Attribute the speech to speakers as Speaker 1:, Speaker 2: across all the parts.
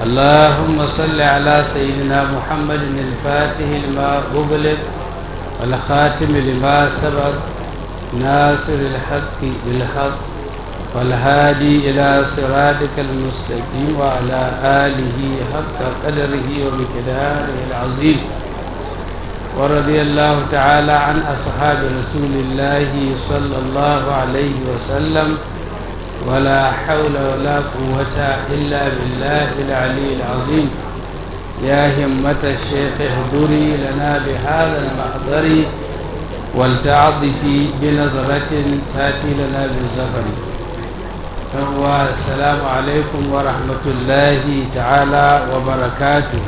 Speaker 1: اللهم صل على سيدنا محمد الفاتح لما أغلق والخاتم لما سبق ناصر الحق بالحق والهادي إلى صراطك المستقيم وعلى آله حق قدره ومقداره العظيم ورضي الله تعالى عن أصحاب رسول الله صلى الله عليه وسلم ولا حول ولا قوة إلا بالله العلي العظيم يا همة الشيخ اهدري لنا بهذا المحضر ولتعطفي بنظرة تأتي لنا بالزفر السلام عليكم ورحمة الله تعالى وبركاته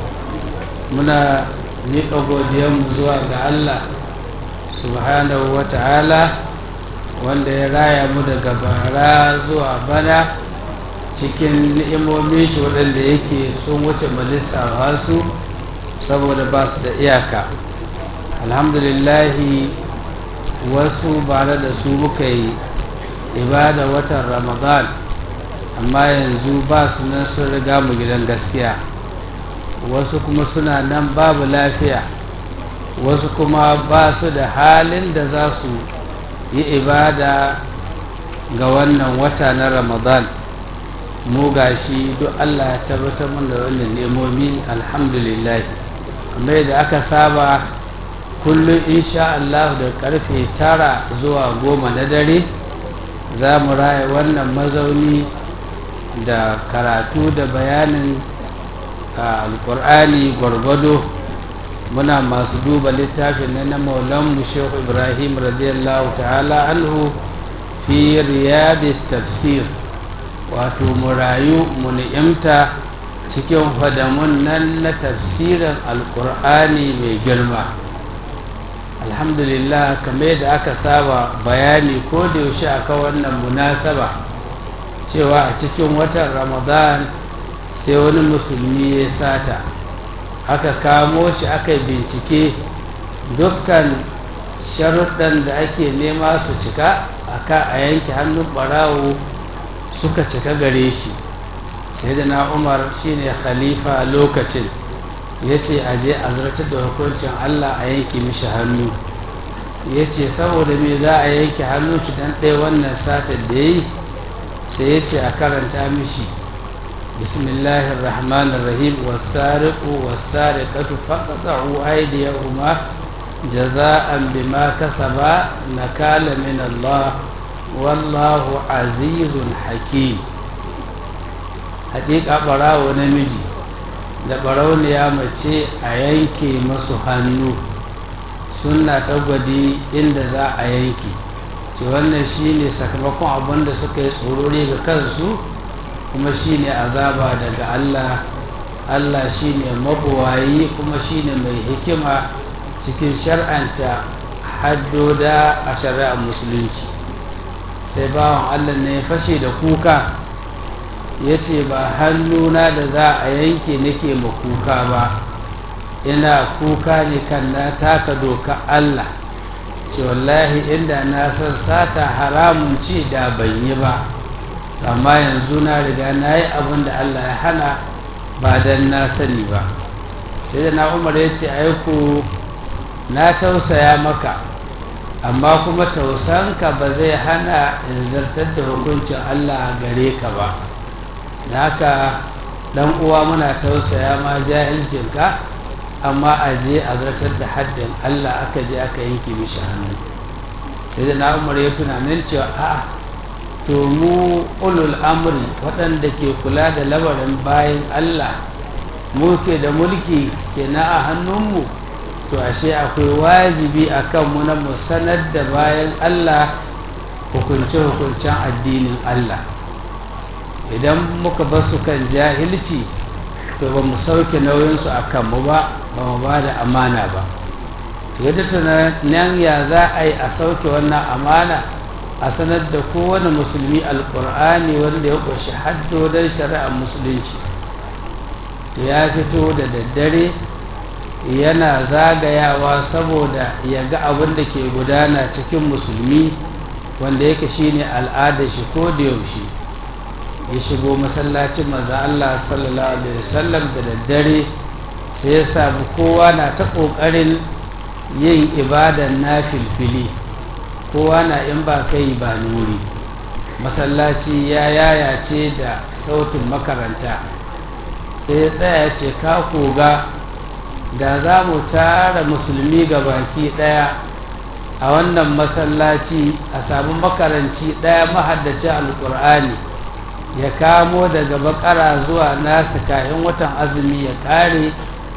Speaker 1: منا miƙa godiyanmu zuwa ga Allah subhanahu wa ta'ala wanda ya raya mu daga bara zuwa bana cikin ni'imomin shi waɗanda yake sun wuce malissawa su saboda ba su da iyaka alhamdulillahi wasu bare da su muka yi ibada watan ramadan amma yanzu ba su nan sun riga mu gidan gaskiya wasu kuma suna nan babu lafiya wasu kuma ba su da halin da za su yi ibada ga wannan wata na ramadan mu gashi duk allah ya tabbatar mana da wannan nemomi alhamdulillah kamar yadda aka saba kullum insha allah da karfe tara zuwa goma na dare za mu raya wannan mazauni da karatu da bayanin alkur'ani gwargwado muna masu duba littafin na maulanmu shehu ibrahim radiyallahu ta'ala anhu fi riyadi tafsir wato mu rayu mu ni'imta cikin fadamun nan na tafsirin alkur'ani mai girma alhamdulillah kamar yadda aka saba bayani ko da yaushe aka wannan munasaba cewa a cikin watan ramadan sai wani musulmi ya sata aka kamo shi aka bincike dukkan sharuɗan da ake nema su cika aka a yanke hannun ɓarawo suka cika gare shi sai da na umar shine khalifa lokacin ya ce a je a zartar da hukuncin allah a yanke mishi hannu ya ce saboda me za a yanke hannu shi dan ɗaya wannan satar da ya yi sai ya ce a karanta mishi بسم الله الرحمن الرحيم والسارق والسارقة فقطعوا أيديهما جزاء بما كسبا نكال من الله والله عزيز حكيم حقيقة براو نمجي da barauniya mace a yanke masu hannu suna ta gwadi inda za a yanke ce wannan shine sakamakon abin da suka yi tsorori ga kansu kuma shine azaba daga Allah Allah shine mabuwayi kuma shine mai hikima cikin shar'anta haddoda a shari'ar musulunci sai bawan Allah ne ya fashe da kuka ya ce ba hannuna da za a yanke nake ma kuka ba ina kuka ne kan na taka doka Allah ce wallahi inda na san sata haramun ce da ban yi ba amma yanzu na riga na yi abin da allah ya hana ba don na sani ba sai da na umar ya ce aiku na tausaya maka amma kuma tausanka ba zai hana in zartar da hukuncin allah gare ka ba da haka dan uwa muna tausaya ma jahilcinka amma a je a zartar da haddin allah aka je aka yanke mishi hannu sai da na umar ya tunanin cewa a'a to mu ulul amri waɗanda ke kula da lamarin bayan Allah mu ke da mulki ke na a hannunmu to ashe akwai wajibi a kanmu na mu sanar da bayan Allah hukunce-hukuncen addinin Allah idan muka ba su kan jahilci to ba mu sauke nauyinsu a kanmu ba ba mu ba da amana ba yadda tunanin ya za a yi a sauke wannan amana a sanar da kowane musulmi alkur'ani wanda ya ƙunshi haddodon shari'ar musulunci to ya fito da daddare yana zagayawa saboda ya ga abin da ke gudana cikin musulmi wanda yake shine al'adar shi ko da yaushe ya shigo masallacin maza Allah sallallahu alaihi wasallam da daddare sai ya samu kowa na ta ƙoƙarin yin ibadan na filfili kowa na in ba kai ba nuri masallaci ya yayace da sautin makaranta sai ya tsaya ce ka koga da za mu tara musulmi ga baki ɗaya a wannan masallaci a samu makaranci ɗaya mahaddaci alƙur'ani ya kamo daga bakara zuwa nasa kayan watan azumi ya ƙare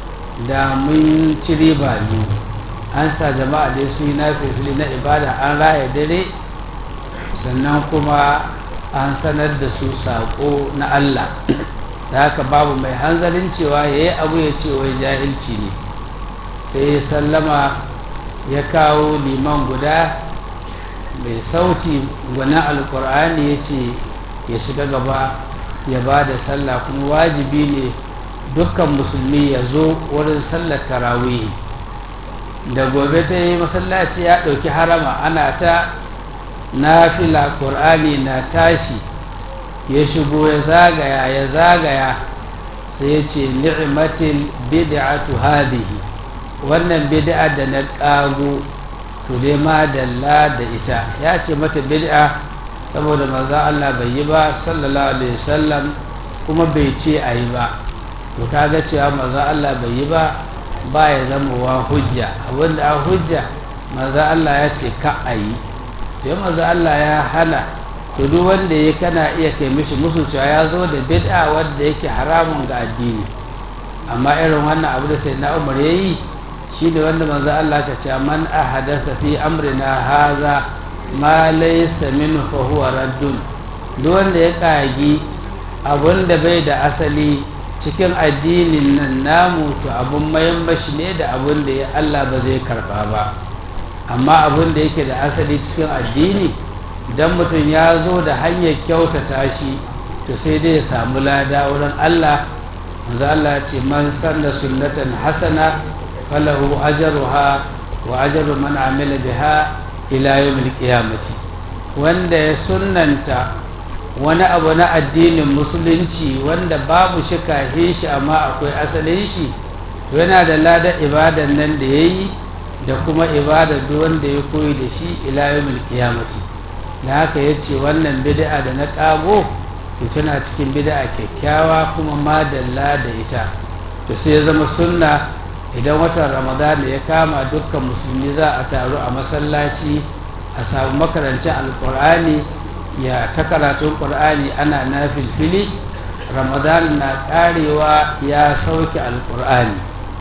Speaker 1: da mun ci riba biyu an sa jama'a dai su yi na fifili na ibada an raya dare sannan kuma an sanar da su saƙo na allah da haka babu mai hanzarin cewa ya yi abu ya ce wai jahilci ne sai ya sallama ya kawo liman guda mai sauti gwanin alkur'ani ya ce ya shiga gaba ya ba da sallah kuma wajibi ne dukkan musulmi ya zo wurin sallar tarawih da gobe ta yi masallaci ya ɗauki harama ana ta nafila ƙur'ani na tashi ya shigo ya zagaya ya zagaya sai ya ce ni'matin bid'atu hadhihi wannan bid'a da na ƙago to dai ma dalla da ita ya ce mata bid'a saboda maza Allah bai yi ba sallallahu alaihi wasallam kuma bai ce a yi ba to kaga cewa maza Allah bai yi ba ba ya zama wa hujja abinda a hujja maza Allah ya ce ka a yi to maza Allah ya hana to duk wanda ya kana iya kai mishi musu cewa ya zo da bid'a wanda yake haramun ga addini amma irin wannan abu da sai na umar ya yi shi ne wanda manzo Allah ka ce man ahadatha fi amrina hadha ma laysa min fa huwa raddun duk wanda ya kagi abun da bai da asali cikin addinin nan namu to abun mayan mashi ne da abun da ya Allah ba zai karba ba amma abun da yake da asali cikin addini idan mutum ya zo da hanyar kyautata shi to sai dai ya samu lada wurin Allah manzo Allah ya ce man sanna sunnatan hasana falahu ajruha wa ajru man amila biha ila yawmil qiyamati wanda ya sunnanta wani abu na addinin musulunci wanda babu shi kahin shi amma akwai asalin shi to yana da ladar ibadan nan da yayi da kuma ibadar duk wanda ya koyi da shi ila yawmil qiyamati da haka yace wannan bid'a da na kago to tana cikin bid'a kyakkyawa kuma madalla da ita to sai ya zama sunna idan watan ramadan ya kama dukkan musulmi za a taru a masallaci a samu makarancin alkur'ani ya ta karatun ƙur'ani ana na filfili ramadan na karewa ya sauke alkur'ani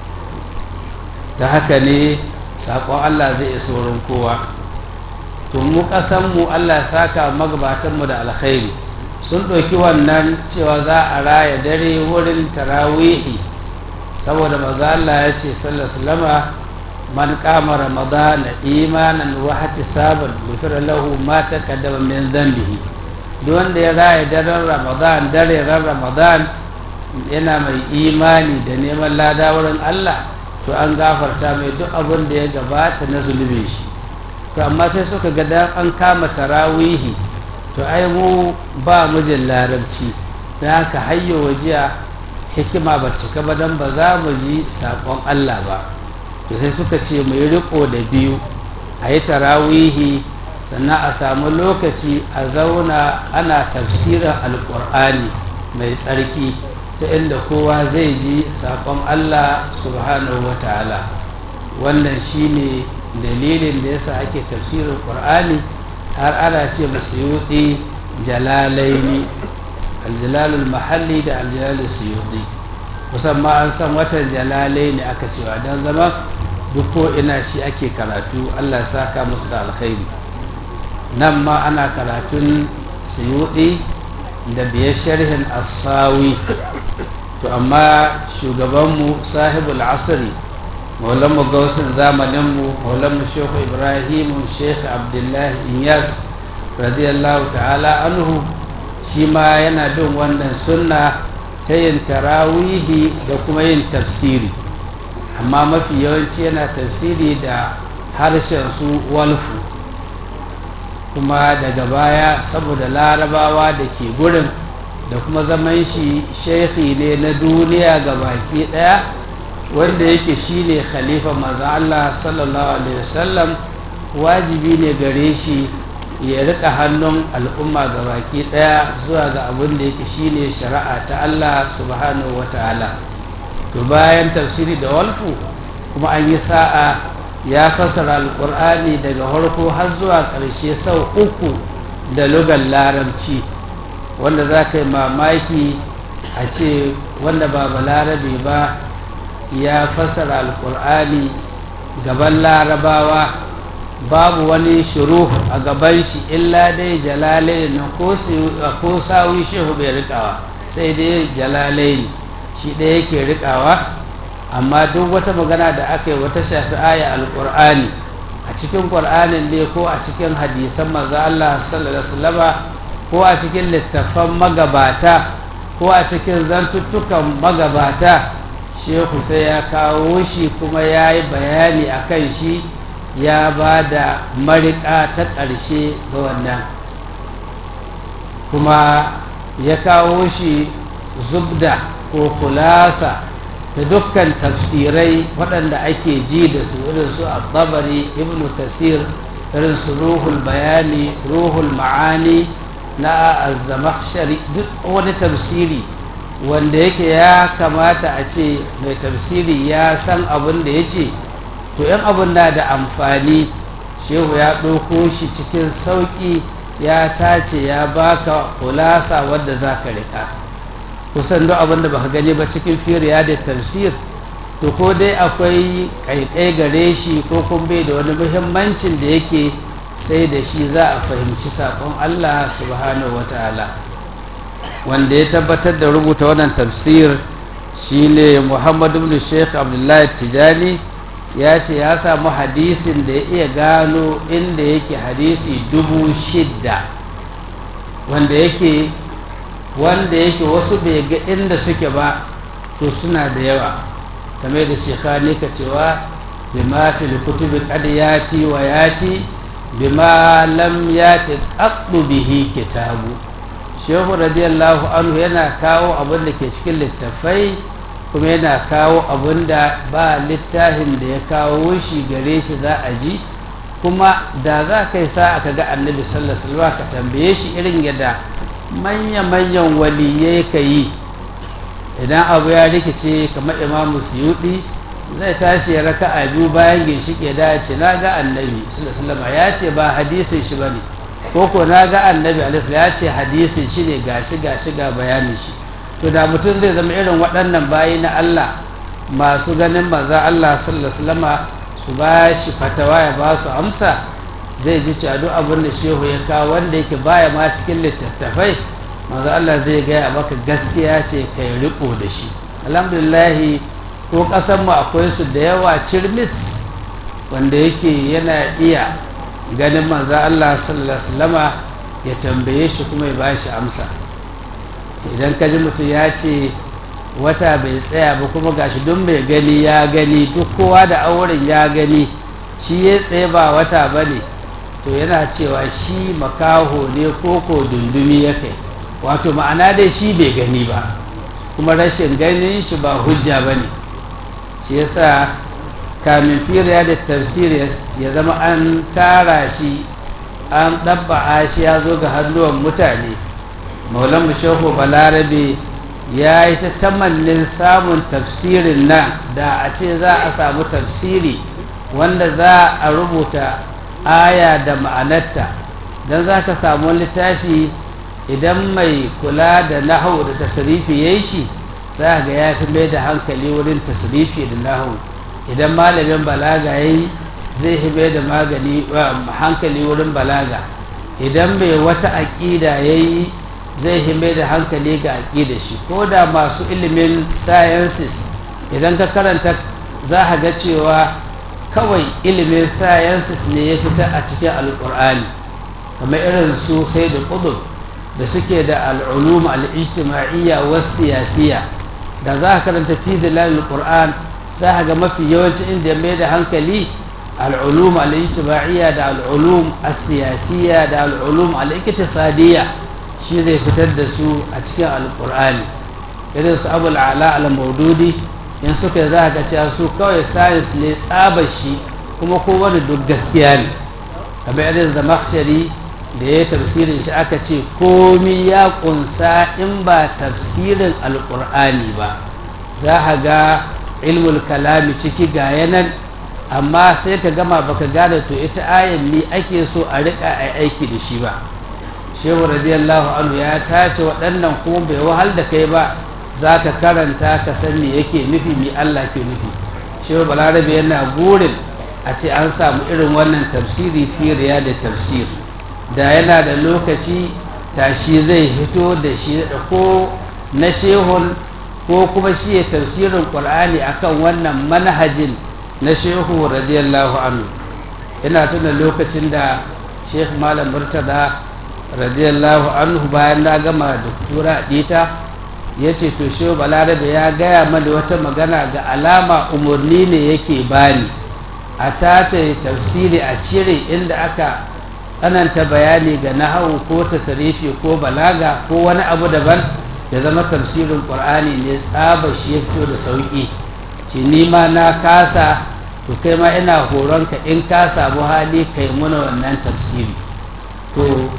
Speaker 1: ta haka ne saƙon allah zai isa wurin kowa to mu ƙasanmu allah saka magabatanmu da alkhairi sun ɗauki wannan cewa za a raya dare wurin tarawihi saboda maza Allah ya ce sallallahu man kama ramadana imanan wa ihtisaban ghufira lahu ma taqaddama min dhanbihi duk wanda ya raya daren ramadan dare ran ramadan yana mai imani da neman lada wurin Allah to an gafarta mai duk abin da ya gabata na zulubin shi to amma sai suka ga dan an kama tarawihi to ai mu ba mijin larabci da haka hayyo wajiya hikima ba cika ba don ba za mu ji saƙon Allah ba to sai suka ce mu yi riko da biyu a yi tarawihi sannan a samu lokaci a zauna ana tafsirin alƙur'ani mai tsarki ta inda kowa zai ji saƙon Allah subhanahu wa ta'ala wannan shine dalilin da yasa ake tafsirin ƙur'ani har ana ce masu yuɗi jalalaini aljalalul mahalli da aljalalul suyuɗi musamman an san watan jalalai ne aka cewa don zama duk ko ina shi ake karatu allah saka musu da alkhairi nan ma ana karatun suyuɗi da biyar sharhin asawi to amma shugabanmu sahibul asiri maulanmu gausin zamaninmu maulanmu shehu ibrahimu shehu abdullahi inyas radiyallahu ta'ala anhu shi ma yana bin wannan sunna ta yin tarawihi da kuma yin tafsiri amma mafi yawanci yana tafsiri da harshen su walfu kuma daga baya saboda larabawa da ke gurin da kuma zaman shi shekhi ne na duniya ga baki daya wanda yake shine khalifa maza Allah sallallahu alaihi wasallam wajibi ne gare shi ya rika hannun al'umma ga baki daya zuwa ga abin da yake shine shari'a ta Allah subhanahu wataala to bayan tafsiri da walfu kuma an yi sa'a ya fassara alkur'ani daga harko har zuwa ƙarshe sau uku da lugar larabci wanda za ka yi mamaki a ce wanda ba balarabe ba ya fassara alkur'ani gaban larabawa babu wani shiru a gaban shi illa dai jalalai na ko sawi shehu bai rikawa sai dai jalalai shi ɗaya yake rikawa amma duk wata magana da aka yi wata shafi aya alkur'ani a cikin ƙur'anin ne ko a cikin hadisan maza Allah sallallahu ko a cikin littattafan magabata ko a cikin zantuttukan magabata shehu sai ya kawo shi kuma ya yi bayani a kan shi ya ba da mariƙa ta ƙarshe ga wannan kuma ya kawo shi zubda ko kulasa ta dukkan tafsirai waɗanda ake ji da su irin su al-tabari ibn kasir irin su ruhul bayani ruhul ma'ani na az-zamakhshari duk wani tafsiri wanda yake ya kamata a ce mai tafsiri ya san abin da ya ce to yan abin na da amfani shehu ya ɗauko shi cikin sauƙi ya tace ya baka kulasa wadda za ka riƙa kusan duk abin da baka gani ba cikin firiya da tafsir to ko dai akwai ƙaiƙai gare shi ko kuma bai da wani muhimmancin da yake sai da shi za a fahimci saƙon allah subhanahu wata'ala wanda ya tabbatar da rubuta wannan tafsir shine muhammadu bin sheikh abdullahi tijani ya ce ya samu hadisin da ya iya gano inda yake hadisi dubu shidda wanda yake wanda yake wasu bai ga inda suke ba to suna da yawa kame da shekhani ka cewa bima fil kutubi qad yati wa yati bima lam yati qaddu bihi kitabu shehu radiyallahu anhu yana kawo abin da ke cikin littafai kuma yana kawo abin da ba littafin da ya kawo shi gare shi za a ji kuma da za ka yi sa aka ga annabi sallallahu alaihi ka tambaye shi irin yadda manya-manyan waliyai ka yi idan abu ya rikice kamar imamu suyuɗi zai tashi ya raka a biyu bayan ginshike da ya ce na ga annabi sallallahu ya ce ba hadisin shi ba ne ko ko na ga annabi alaihi ya ce hadisin shi ne gashi gashi ga bayanin shi to da mutum zai zama irin waɗannan bayi na Allah masu ganin maza Allah sallallahu su ba shi fatawa ya ba su amsa zai ji cewa duk abin da shehu ya kawo wanda yake baya ma cikin littattafai maza Allah zai gaya maka gaskiya ce kai riko da shi alhamdulillah ko ƙasar mu akwai su da yawa cirmis wanda yake yana iya ganin maza Allah sallallahu ya tambaye shi kuma ya ba shi amsa idan ka ji mutum ya ce wata bai tsaya ba kuma gashi don mai gani ya gani duk kowa da auren ya gani shi ya tsaye ba wata ba ne to yana cewa shi makaho ne ko ko dundumi ya kai wato ma'ana dai shi bai gani ba kuma rashin ganin shi ba hujja ba ne shi yasa kamin firiya da tafsir ya zama an tara shi an ɗabba'a shi ya zo ga hannuwan mutane maulan shehu balarabe ya yi ta tamallin samun tafsirin nan da a ce za a samu tafsiri wanda za a rubuta aya da ma'anarta don za ka samu littafi idan mai kula da nahu da tasirifi ya yi shi za ga ya fi mai da hankali wurin tasirifi da nahu idan malamin balaga ya yi zai fi mai da magani hankali wurin balaga idan mai wata aƙida ya yi zai hime da hankali ga aƙida shi ko da masu ilimin sciences idan ka karanta za a ga cewa kawai ilimin sciences ne ya fita a cikin alƙur'ani kamar irin su sai da ƙudur da suke da al'ulum al'ijtima'iyya wasu siyasiya da za a karanta fizilan alƙur'an za a ga mafi yawanci inda ya mai da hankali al'ulum al'ijtima'iyya da al'ulum siyasiya da al'ulum al'iktisadiyya shi zai fitar da su a cikin alkur'ani irin su abul ala al-maududi in suka za ka cewa su kawai sayins ne tsabar shi kuma kowane duk gaskiya ne kamar irin zamakshari da ya tafsirin shi aka ce komi ya kunsa in ba tafsirin alkur'ani ba za a ga ilmul kalami ciki ga yanan amma sai ka gama baka gane to ita ayan mi ake so a rika a aiki da shi ba shehu radiyallahu anhu ya tace waɗannan kuma bai wahal da kai ba za ka karanta ka san me yake nufi mi Allah ke nufi shehu balarabe yana burin a ce an samu irin wannan tafsiri fi da tafsir da yana da lokaci tashi zai hito da shi da ko na shehun ko kuma shi ya tafsirin ƙur'ani akan wannan manhajin na shehu radiyallahu anhu ina tuna lokacin da sheikh malam murtada radiyallahu anhu bayan na gama doktora dita ya ce to shehu balarabe ya gaya mani wata magana ga alama umarni ne yake bani a tace tafsiri a cire inda aka tsananta bayani ga nahawu ko tasarifi ko balaga ko wani abu daban ya zama tafsirin ƙur'ani ne tsaba shi ya fito da sauƙi ce nima na kasa to kai ma ina horonka in ka samu hali kai muna wannan tafsiri to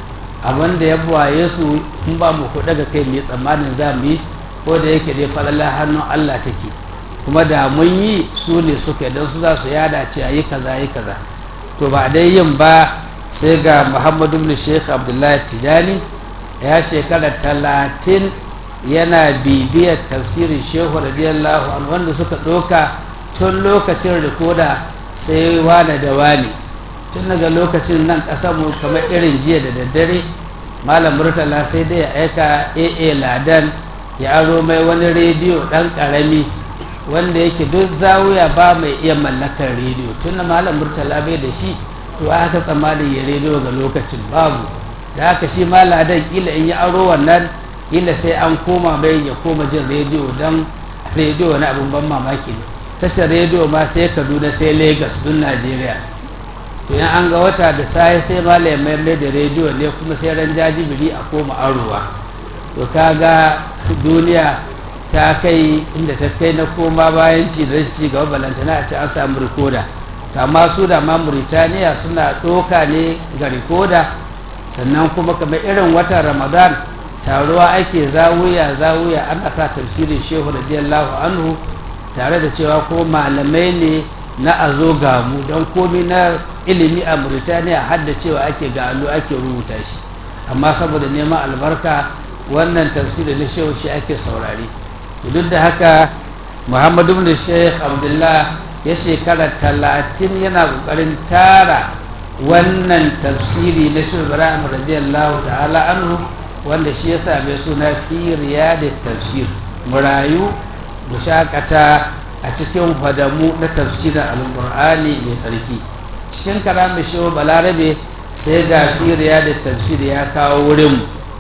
Speaker 1: abin da ya buwaye su in ba mu kuɗa ga kai mai tsammanin za mu yi ko da yake dai falala hannun allah take kuma da mun yi su ne suka don su za su yada ce a yi kaza yi kaza to ba dai yin ba sai ga muhammadu bin sheikh abdullahi tijani ya shekara talatin yana bibiyar tafsirin shehu radiyallahu anhu wanda suka ɗoka tun lokacin rikoda sai wane da wane tun daga lokacin nan mu kamar irin jiya da daddare malam murtala sai dai ya aika aa ladan ya aro mai wani rediyo ɗan ƙarami wanda yake duk zawuya ba mai iya mallakar rediyo tun da malam murtala bai da shi to aka tsammanin ya rediyo ga lokacin babu da haka shi maladan kila in ya aro wannan kila sai an koma bai ya koma jin rediyo don rediyo wani abin ban mamaki ne tashar rediyo ma sai kaduna sai lagos dun najeriya to yan an ga wata da sai sai malam mai mai da rediyo ne kuma sai ran jajibiri a koma arowa to kaga duniya ta kai inda ta kai na koma bayan ci da ci gaba balantana a ce an samu rikoda amma su da ma Mauritaniya suna ɗoka ne ga rikoda sannan kuma kamar irin watan ramadan taruwa ake zawuya zawuya ana sa tafsirin shehu radiyallahu anhu tare da cewa ko malamai ne na a zo gamu don komi na ilimi a Mauritaniya har da cewa ake galo ake rubuta shi amma saboda neman albarka wannan tafsirin na shehu shi ake saurari duk da haka muhammadu bin sheikh abdullah ya shekara talatin yana kokarin tara wannan tafsiri na shi ibrahim radiyallahu ta'ala anhu wanda shi ya same suna fi da tafsir murayu mu shakata a cikin hadamu na tafsirin alkur'ani mai tsarki cikin karamin shehu balarabe sai ga fi da tafsir ya kawo wurin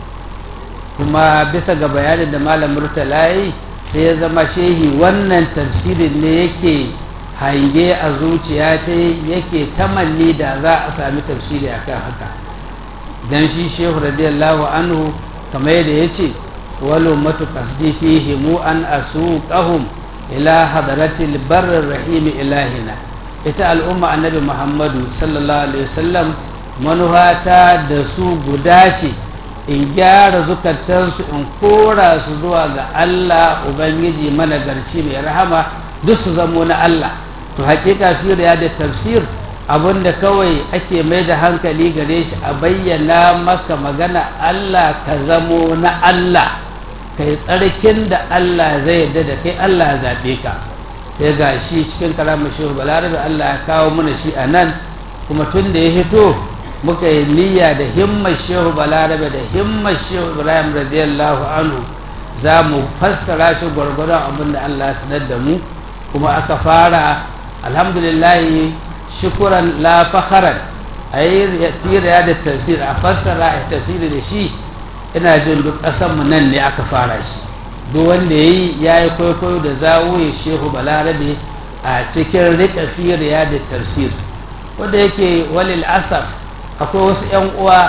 Speaker 1: kuma bisa ga bayanin da malam murtala yi sai ya zama shehi wannan tafsirin ne yake hange a zuciya ta yake tamanni da za a sami tafsiri akan haka dan shi shehu radiyallahu anhu kamar yadda ya ce walo matu kasdi fihi mu an asuqahum ila hadratil barrir rahim ilahina ita al'umma annabi muhammadu sallallahu alaihi wasallam manuhata da su guda ce in gyara zukatansu in kora su zuwa ga allah ubangiji managarci mai rahama duk su zamo na allah to hakika fi da tafsir abinda kawai ake mai da hankali gare shi a bayyana maka magana allah ka zamo na allah kai tsarkin da allah zai yarda da kai allah ya zaɓe ka sai ga shi cikin karamin shehu balarabe allah ya kawo mana shi a nan kuma tun da ya hito muka yi niyya da himmar shehu balarabe da himmar shehu ibrahim radiyallahu anhu za mu fassara shi gwargwadon abin da allah ya sanar da mu kuma aka fara alhamdulillahi shukuran la fakharan a yi fira da tafsir a fassara a tafsiri da shi ina jin duk ƙasanmu nan ne aka fara shi duk wanda ya yi ya yi kwaikwayo da zawuye shehu balarabe a cikin riƙa fira da tafsir wanda yake walil asaf akwai wasu 'yan uwa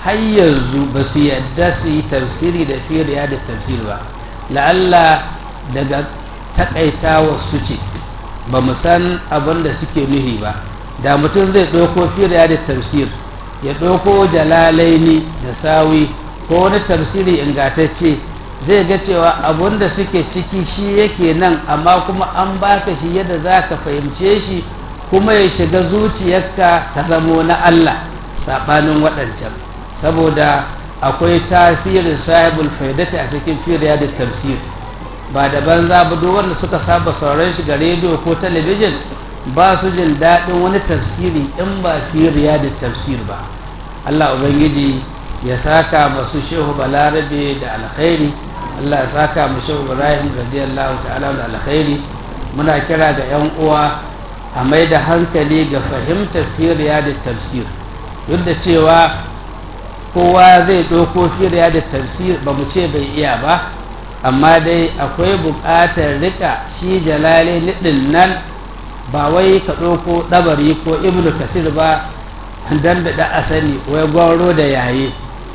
Speaker 1: har yanzu ba su yadda su yi tafsiri da firiya da tafsir ba la'alla daga takaitawa su ce ba mu san abin da suke nuhi ba da mutum zai ɗauko firiya da tafsir ya ɗauko jalalaini da sawi ko wani tafsiri ingantacce zai ga cewa abun da suke ciki shi yake nan amma kuma an baka shi yadda za ka fahimce shi kuma ya shiga zuciyarka ka zamo na Allah saɓanin waɗancan saboda akwai tasirin sahibul faidata a cikin firiya da tafsir ba da banza ba duk wanda suka saba sauran shi ga rediyo ko talabijin ba su jin daɗin wani tafsiri in ba firiya da tafsir ba Allah ubangiji ya saka masu shehu balarabe da alkhairi Allah ya saka mu shehu ibrahim radiyallahu ta'ala da alkhairi muna kira ga yan uwa a mai da hankali ga fahimtar firiya da tafsir duk da cewa kowa zai ɗauko firiya da tafsir ba mu ce bai iya ba amma dai akwai buƙatar rika shi jalale niɗin nan ba wai ka ɗauko ɗabari ko ibnu kasir ba don da asali wai gwaro da yaye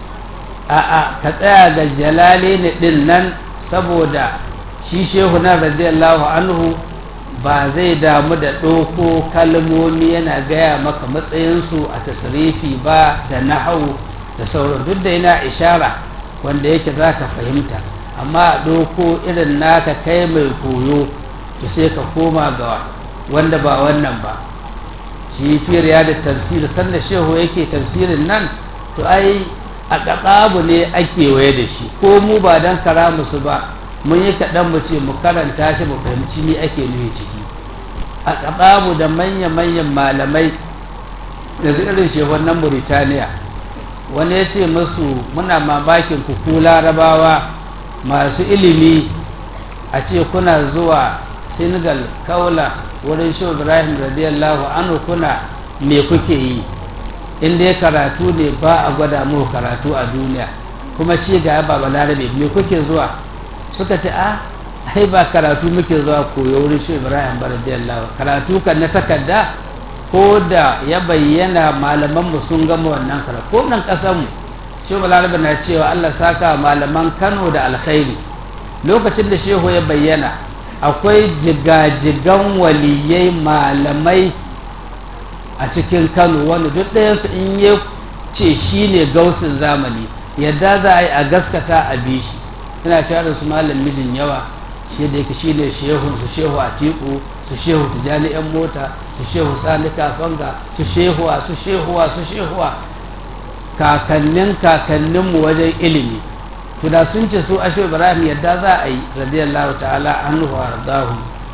Speaker 1: a'a ka tsaya ga jalale niɗin nan saboda shi shehu na radiyallahu anhu ba zai damu da ɗauko kalmomi yana gaya maka matsayinsu a tasirifi ba da nahau da sauran duk da yana ishara wanda yake za ka fahimta amma a ɗauko irin naka kai mai koyo to sai ka koma ga wanda ba wannan ba shi firiya da tafsir sanda shehu yake tafsirin nan to ai a ƙaƙabu ne ake waye da shi ko mu ba don kara musu ba mun yi kaɗan mu ce mu karanta shi mu fahimci ni ake nuhi ciki a ƙaƙabu da manya-manyan malamai da irin shehun nan Burtaniya wani ya ce musu muna mamakin ku larabawa masu ilimi a ce kuna zuwa senegal kaula wurin shi ibrahim radiyallahu anhu kuna me kuke yi in dai karatu ne ba a gwada muku karatu a duniya kuma shi ga ba balarabe me kuke zuwa suka ce a ai ba karatu muke zuwa koyo wurin shi ibrahim radiyallahu karatu kan na takarda ko da ya bayyana malamanmu sun gama wannan karatu ko nan kasanmu shehu balarabe na cewa allah saka malaman kano da alkhairi lokacin da shehu ya bayyana akwai jigajigan waliyai malamai a cikin kano wanda duk ɗayansu in ya ce shi ne gausin zamani yadda za a yi a gaskata a bi shi ina cewa da su malam mijin yawa shi da yake shi ne shehun su shehu atiku su shehu tijani yan mota su shehu sani kafanga su shehuwa su shehuwa su shehuwa kakannin kakanninmu wajen ilimi to da sun ce su ashe ibrahim yadda za a yi radiyallahu ta'ala anhu wa ardahu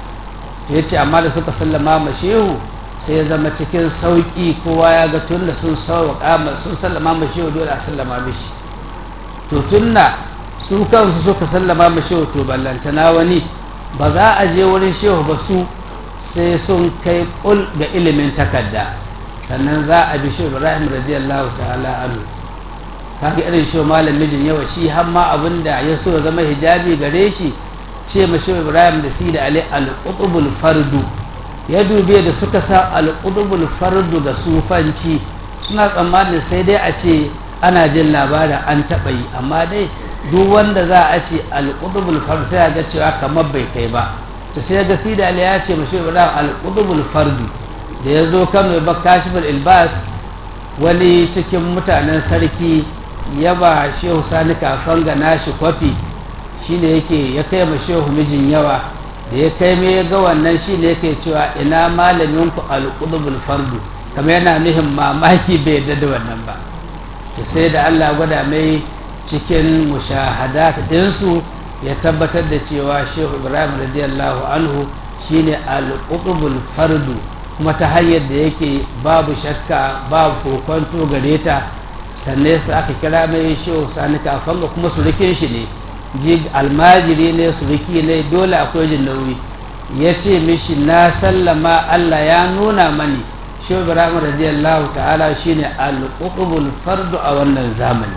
Speaker 1: ya ce amma da suka sallama ma shehu sai ya zama cikin sauki kowa ya ga tun da sun sauƙa sun sallama ma shehu dole a sallama mishi to tunna su kansu suka sallama ma shehu to ballantana wani ba za a je wurin shehu ba su sai sun kai kul ga ilimin takarda sannan za a bi shehu ibrahim radiyallahu ta'ala anhu kaga irin shi malam mijin yawa shi har ma abin da ya so ya zama hijabi gare shi ce ma shehu ibrahim da si da ali al-qutbul fardu ya dube da suka sa al-qutbul fardu da sufanci suna tsammanin sai dai a ce ana jin labarin an taɓa yi amma dai duk wanda za a ce al-qutbul fardu sai ga cewa kamar bai kai ba to sai ga si da ali ya ce ma shehu ibrahim al-qutbul fardu da ya zo kano ya bar kashifar ilbas wani cikin mutanen sarki ya ba shehu sani kafan ga nashi kwafi shine yake ya kai ma shehu mijin yawa da ya kai mai ga wannan shine yake cewa ina malamin ku alqudubul fardu kamar yana nuhin mamaki bai yadda da wannan ba to sai da Allah gwada mai cikin mushahadat ɗinsu ya tabbatar da cewa shehu ibrahim radiyallahu anhu shine alqudubul fardu kuma ta hanyar da yake babu shakka babu kokonto gare ta sannan sa aka kira mai shehu sani kafan ga kuma surukin shi ne ji almajiri ne suruki ne dole akwai jin nauyi ya ce mishi na sallama allah ya nuna mani shehu ibrahim radiyallahu ta'ala shine al-qutbul fardu a wannan zamani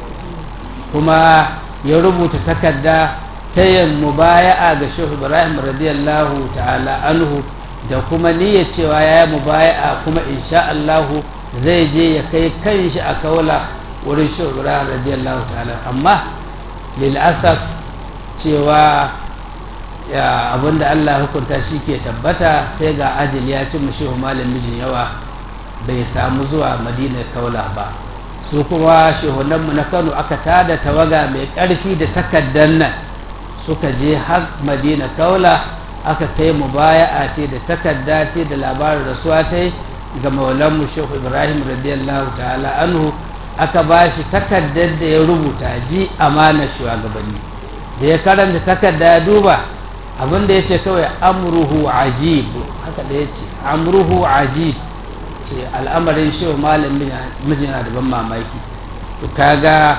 Speaker 1: kuma ya rubuta takarda ta yin mubaya'a ga shehu ibrahim radiyallahu ta'ala anhu da kuma niyyar cewa ya yi mubaya'a kuma insha Allahu zai je ya kai kanshi a kaula wurin shugura radiyallahu ta'ala amma lil'asaf cewa ya abinda Allah hukunta shi ke tabbata sai ga ajali ya ci mushi malam mijin yawa bai samu zuwa madina kaula ba su kuma shehunanmu na kano aka tada tawaga mai ƙarfi da takardar nan suka je har madina kaula aka kai mu baya a te da takarda te da labarin rasuwa ta ga maulanmu shehu ibrahim radiyallahu ta'ala anhu aka ba shi takardar da ya rubuta ji amanar shugabanni da ya karanta takarda ya duba abinda ya ce kawai amruhu ajib haka da ya ce amruhu ajib ce al'amarin shehu malam mijina da ban mamaki to kaga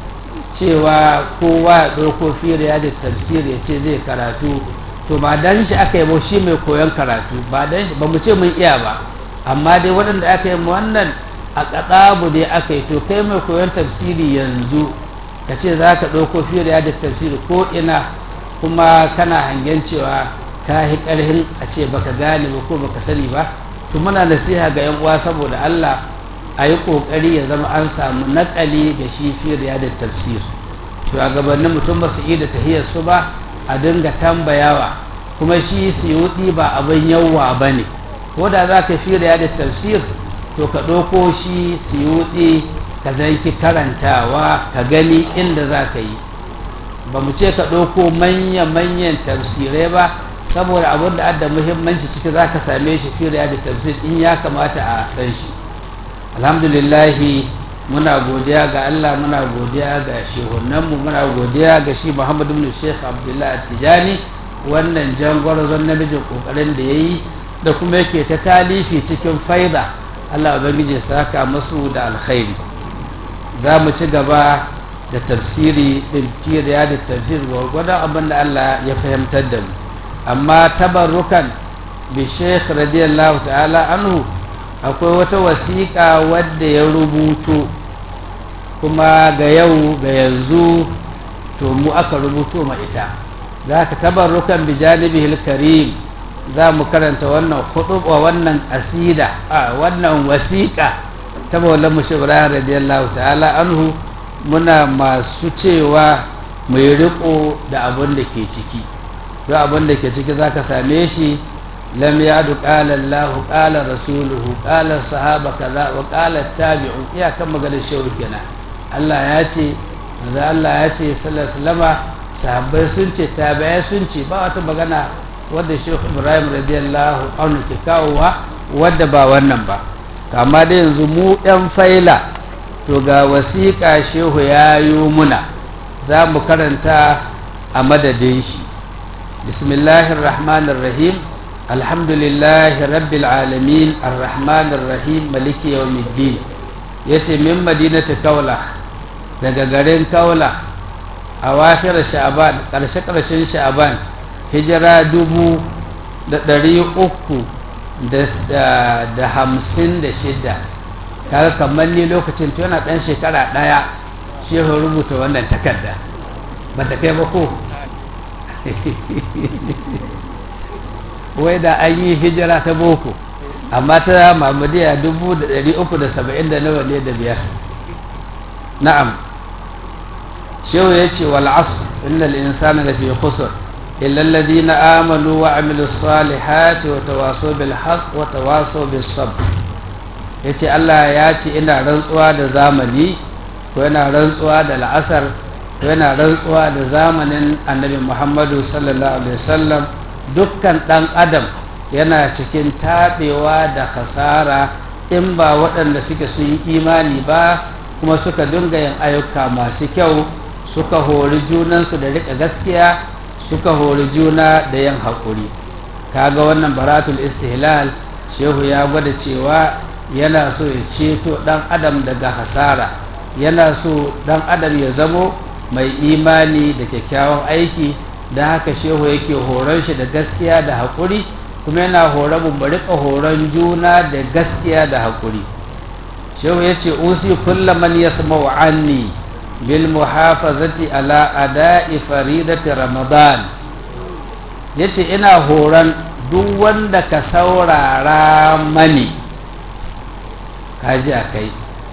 Speaker 1: cewa kowa ya ɗauko firiya da tafsir ya ce zai karatu to ba dan shi aka yi shi mai koyon karatu ba dan shi ba mu ce mun iya ba amma dai waɗanda aka yi wannan a kaɗabu dai aka yi to kai mai koyon tafsiri yanzu ka ce za ka ɗauko firiya da tafsiri ko ina kuma kana hangen cewa ka yi ƙarhin a ce baka gane ba ko baka sani ba to muna nasiha ga yan uwa saboda Allah a yi ƙoƙari ya zama an samu naƙali ga shi firiya da tafsir shugabannin mutum ba su da tahiyar su ba a dinga tambayawa kuma shi siyudi ba abin yawwa ba ne ko da za ka firiya da tafsir to ka ɗauko shi siyudi ka zanki karantawa ka gani inda za ka yi ba mu ce ka ɗauko manya-manyan tafsirai ba saboda abin da adda muhimmanci ciki za ka same shi firiya da tafsir in ya kamata a san shi alhamdulillahi muna godiya ga allah muna godiya ga shehunanmu muna godiya ga shi muhammadu bin sheikh abdullahi tijani wannan jangwarzon namijin kokarin da ya yi da kuma yake ta talifi cikin faida allah ubangiji saka masu da alkhairi za mu ci gaba da tafsiri din firiya da tafsir gwargwadon abin da allah ya fahimtar da mu amma tabarrukan bi sheikh radiyallahu ta'ala anhu akwai wata wasiƙa wadda ya rubuto kuma ga yau ga yanzu to mu aka rubuto ma ita za ka tabarrukan bi janibihil karim za mu karanta wannan huduba wannan asida a wannan wasiƙa ta maulan mu ibrahim radiyallahu ta'ala anhu muna masu cewa mai riko da abin da ke ciki duk abin da ke ciki za ka same shi lam yadu qala Allah qala rasuluhu qala sahaba kaza wa qala tabi'u iyakan maganar shehu kenan Allah ya ce manzo Allah ya ce sallallahu alaihi wasallama sahabbai sun ce tabi'ai sun ce ba wata magana wadda shehu Ibrahim radiyallahu anhu ke kawowa wadda ba wannan ba amma da yanzu mu yan faila to ga wasiƙa shehu ya yi muna za mu karanta a madadin shi bismillahir rahmanir rahim alhamdulillahi rabbil alamin arrahmanir rahim maliki yawmiddin yace min madinati kaula daga garin kaula a wakir sha'ban karshe karshen sha'ban hijira dubu da ɗari uku da hamsin da shida kaga kamar ni lokacin to yana ɗan shekara ɗaya shi ya rubuta wannan takarda ba ta kai ba ko wai da an yi hijira ta boko amma ta mamadiya dubu da ɗari uku da saba'in da nawa ne da biyar na'am shehu ya ce wal asr innal insana lafi khusr illa alladhina amanu wa amilu salihati wa tawasaw bil haqq wa tawasaw bis sabr yace Allah ya ce ina rantsuwa da zamani ko yana rantsuwa da la'asar ko yana rantsuwa da zamanin annabi Muhammadu sallallahu alaihi wasallam dukkan ɗan adam yana cikin taɓewa da hasara in ba waɗanda suke sun yi imani ba kuma suka dinga yin ayyuka masu kyau suka hori junansu da riƙa gaskiya suka hori juna da yin haƙuri kaga wannan baratul istihlal shehu ya gwada cewa yana so ya ceto ɗan adam daga hasara yana so ɗan adam ya zamo mai imani da kyakkyawan aiki da haka shehu yake horon shi da gaskiya da haƙuri kuma yana horon mu riƙa horon juna da gaskiya da haƙuri shehu ya ce usi kulla man yasma'u anni bil muhafazati ala ada'i faridati ramadan ya ce ina horon duk wanda ka saurara mani kaji a kai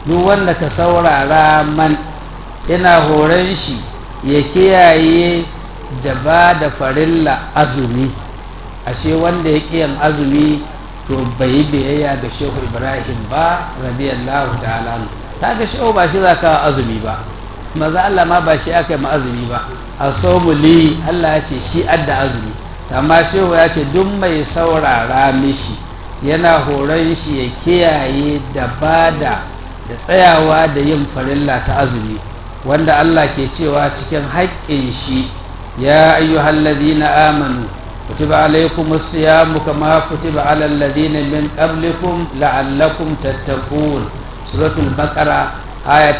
Speaker 1: duk wanda ka saurara man ina horon shi ya kiyaye da ba da farilla azumi ashe wanda ya kiyan azumi to bai yi biyayya ga shehu ibrahim ba radiyallahu ta'ala ta ga shehu ba shi za ka azumi ba maza allah ma ba shi aka yi ma azumi ba a li allah ya ce shi adda azumi amma shehu ya ce duk mai saurara mishi yana horon shi ya kiyaye da bada da tsayawa da yin farilla ta azumi wanda allah ke cewa cikin haƙƙin shi ya ayyuhallazina amanu كتب عليكم الصيام كما كتب على الذين من قبلكم لعلكم تتقون سورة البقرة آية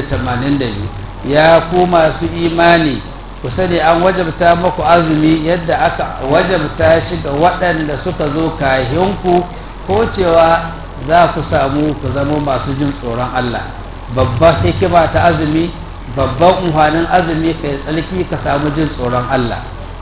Speaker 1: 182 يا كوما su imani ku sani an wajabta muku azumi yadda aka wajabta shi ga waɗanda suka zo kahinku ko cewa za ku samu ku zama masu jin tsoron Allah babban hikima ta azumi babban umhanin azumi ka yi tsalki ka samu jin tsoron Allah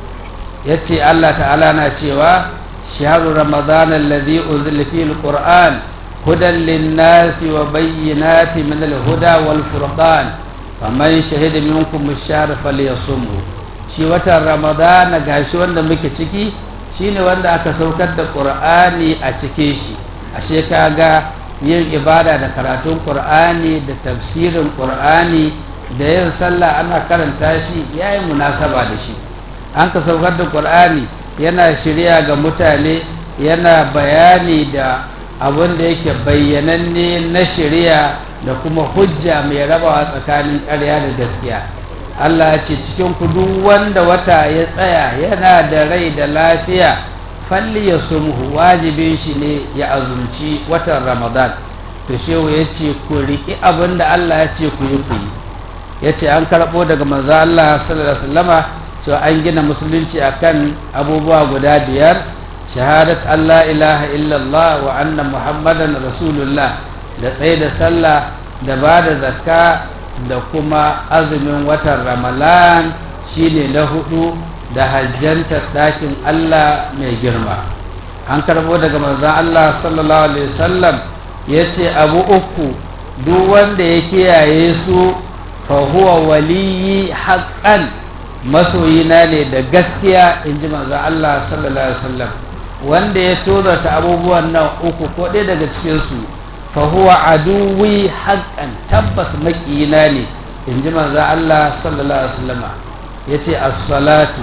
Speaker 1: ya ce allah ta'ala na cewa shaharu ramadan alladhi unzila fihi alquran hudan linnasi wa bayyinati min alhuda wal furqan faman shahida minkum ash-shahr falyasumhu shi watan ramadan gashi wanda muke ciki shine wanda aka saukar da qur'ani a cikin shi ashe kaga yin ibada da karatun qur'ani da tafsirin qur'ani da yin sallah ana karanta shi yayi munasaba da shi an ka saukar da ƙur'ani yana shirya ga mutane yana bayani da abin da yake bayyananne na shirya da kuma hujja mai rabawa tsakanin ƙarya da gaskiya allah ce cikin kudu wanda wata ya tsaya yana da rai da lafiya falli ya sumhu wajibin shi ne ya azumci watan ramadan to shehu ya ce ku riƙi abin da allah ya ce ku yi ku yi ya ce an karɓo daga manzo allah sallallahu alaihi wasallama cewa an gina musulunci akan abubuwa guda biyar shahadat Allah ilaha illallah wa anna muhammadan rasulullah da tsaye da sallah da ba da zakka da kuma azumin watan ramalan shine na hudu da hajjantar ɗakin Allah mai girma an karbo daga manzan Allah sallallahu alaihi wasallam ya ce abu uku duk wanda ya kiyaye su fa huwa waliyi haƙƙan masoyina ne da gaskiya in ji manzo Allah sallallahu alaihi wasallam wanda ya tozarta abubuwan nan uku ko ɗaya daga cikinsu fa huwa aduwi haqqan tabbas maƙiyina ne in ji manzo Allah sallallahu alaihi wasallam yace as-salatu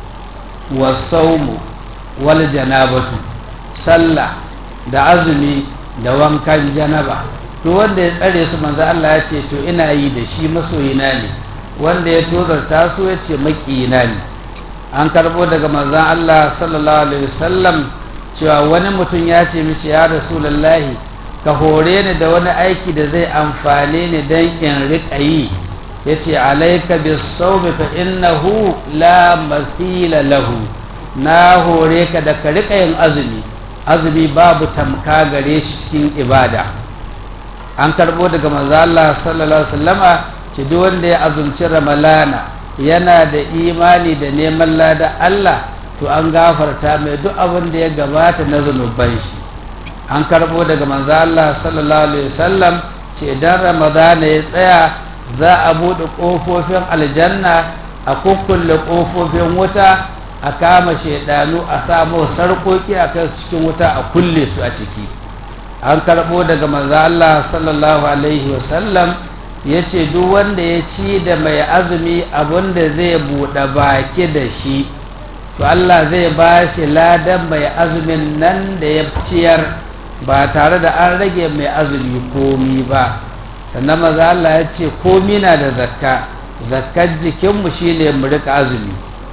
Speaker 1: was-sawmu wal janabatu sallah da azumi da wankan janaba duk wanda ya tsare su manzo Allah ya ce to ina yi da shi masoyina ne wanda ya tozarta su ya ce makiyina ne an karbo daga manzan Allah sallallahu alaihi wasallam cewa wani mutum ya ce mishi ya rasulallahi ka hore ni da wani aiki da zai amfane ni don in riƙa yi ya ce alaika bis saumi fa innahu la mathila lahu na hore ka da ka riƙa yin azumi azumi babu tamka gare shi cikin ibada an karbo daga manzan Allah sallallahu alaihi wasallama ce duk wanda ya azumci ramalana yana da imani da neman lada Allah to an gafarta mai duk abin da ya gabata na zunuban shi an karbo daga manzo Allah sallallahu alaihi wasallam ce idan ramadana ya tsaya za a buɗe ƙofofin aljanna a kukkulle ƙofofin wuta a kama shaidanu a samu sarƙoƙi a kai su cikin wuta a kulle su a ciki an karbo daga manzo Allah sallallahu alaihi wasallam ya ce duk wanda ya ci da mai azumi abinda zai buɗe baki da shi to Allah zai ba shi ladan mai azumin nan da ya ciyar ba tare da an rage mai azumi komi ba sannan maza Allah ya ce komi na da zakka zakkar jikinmu shine mu rika azumi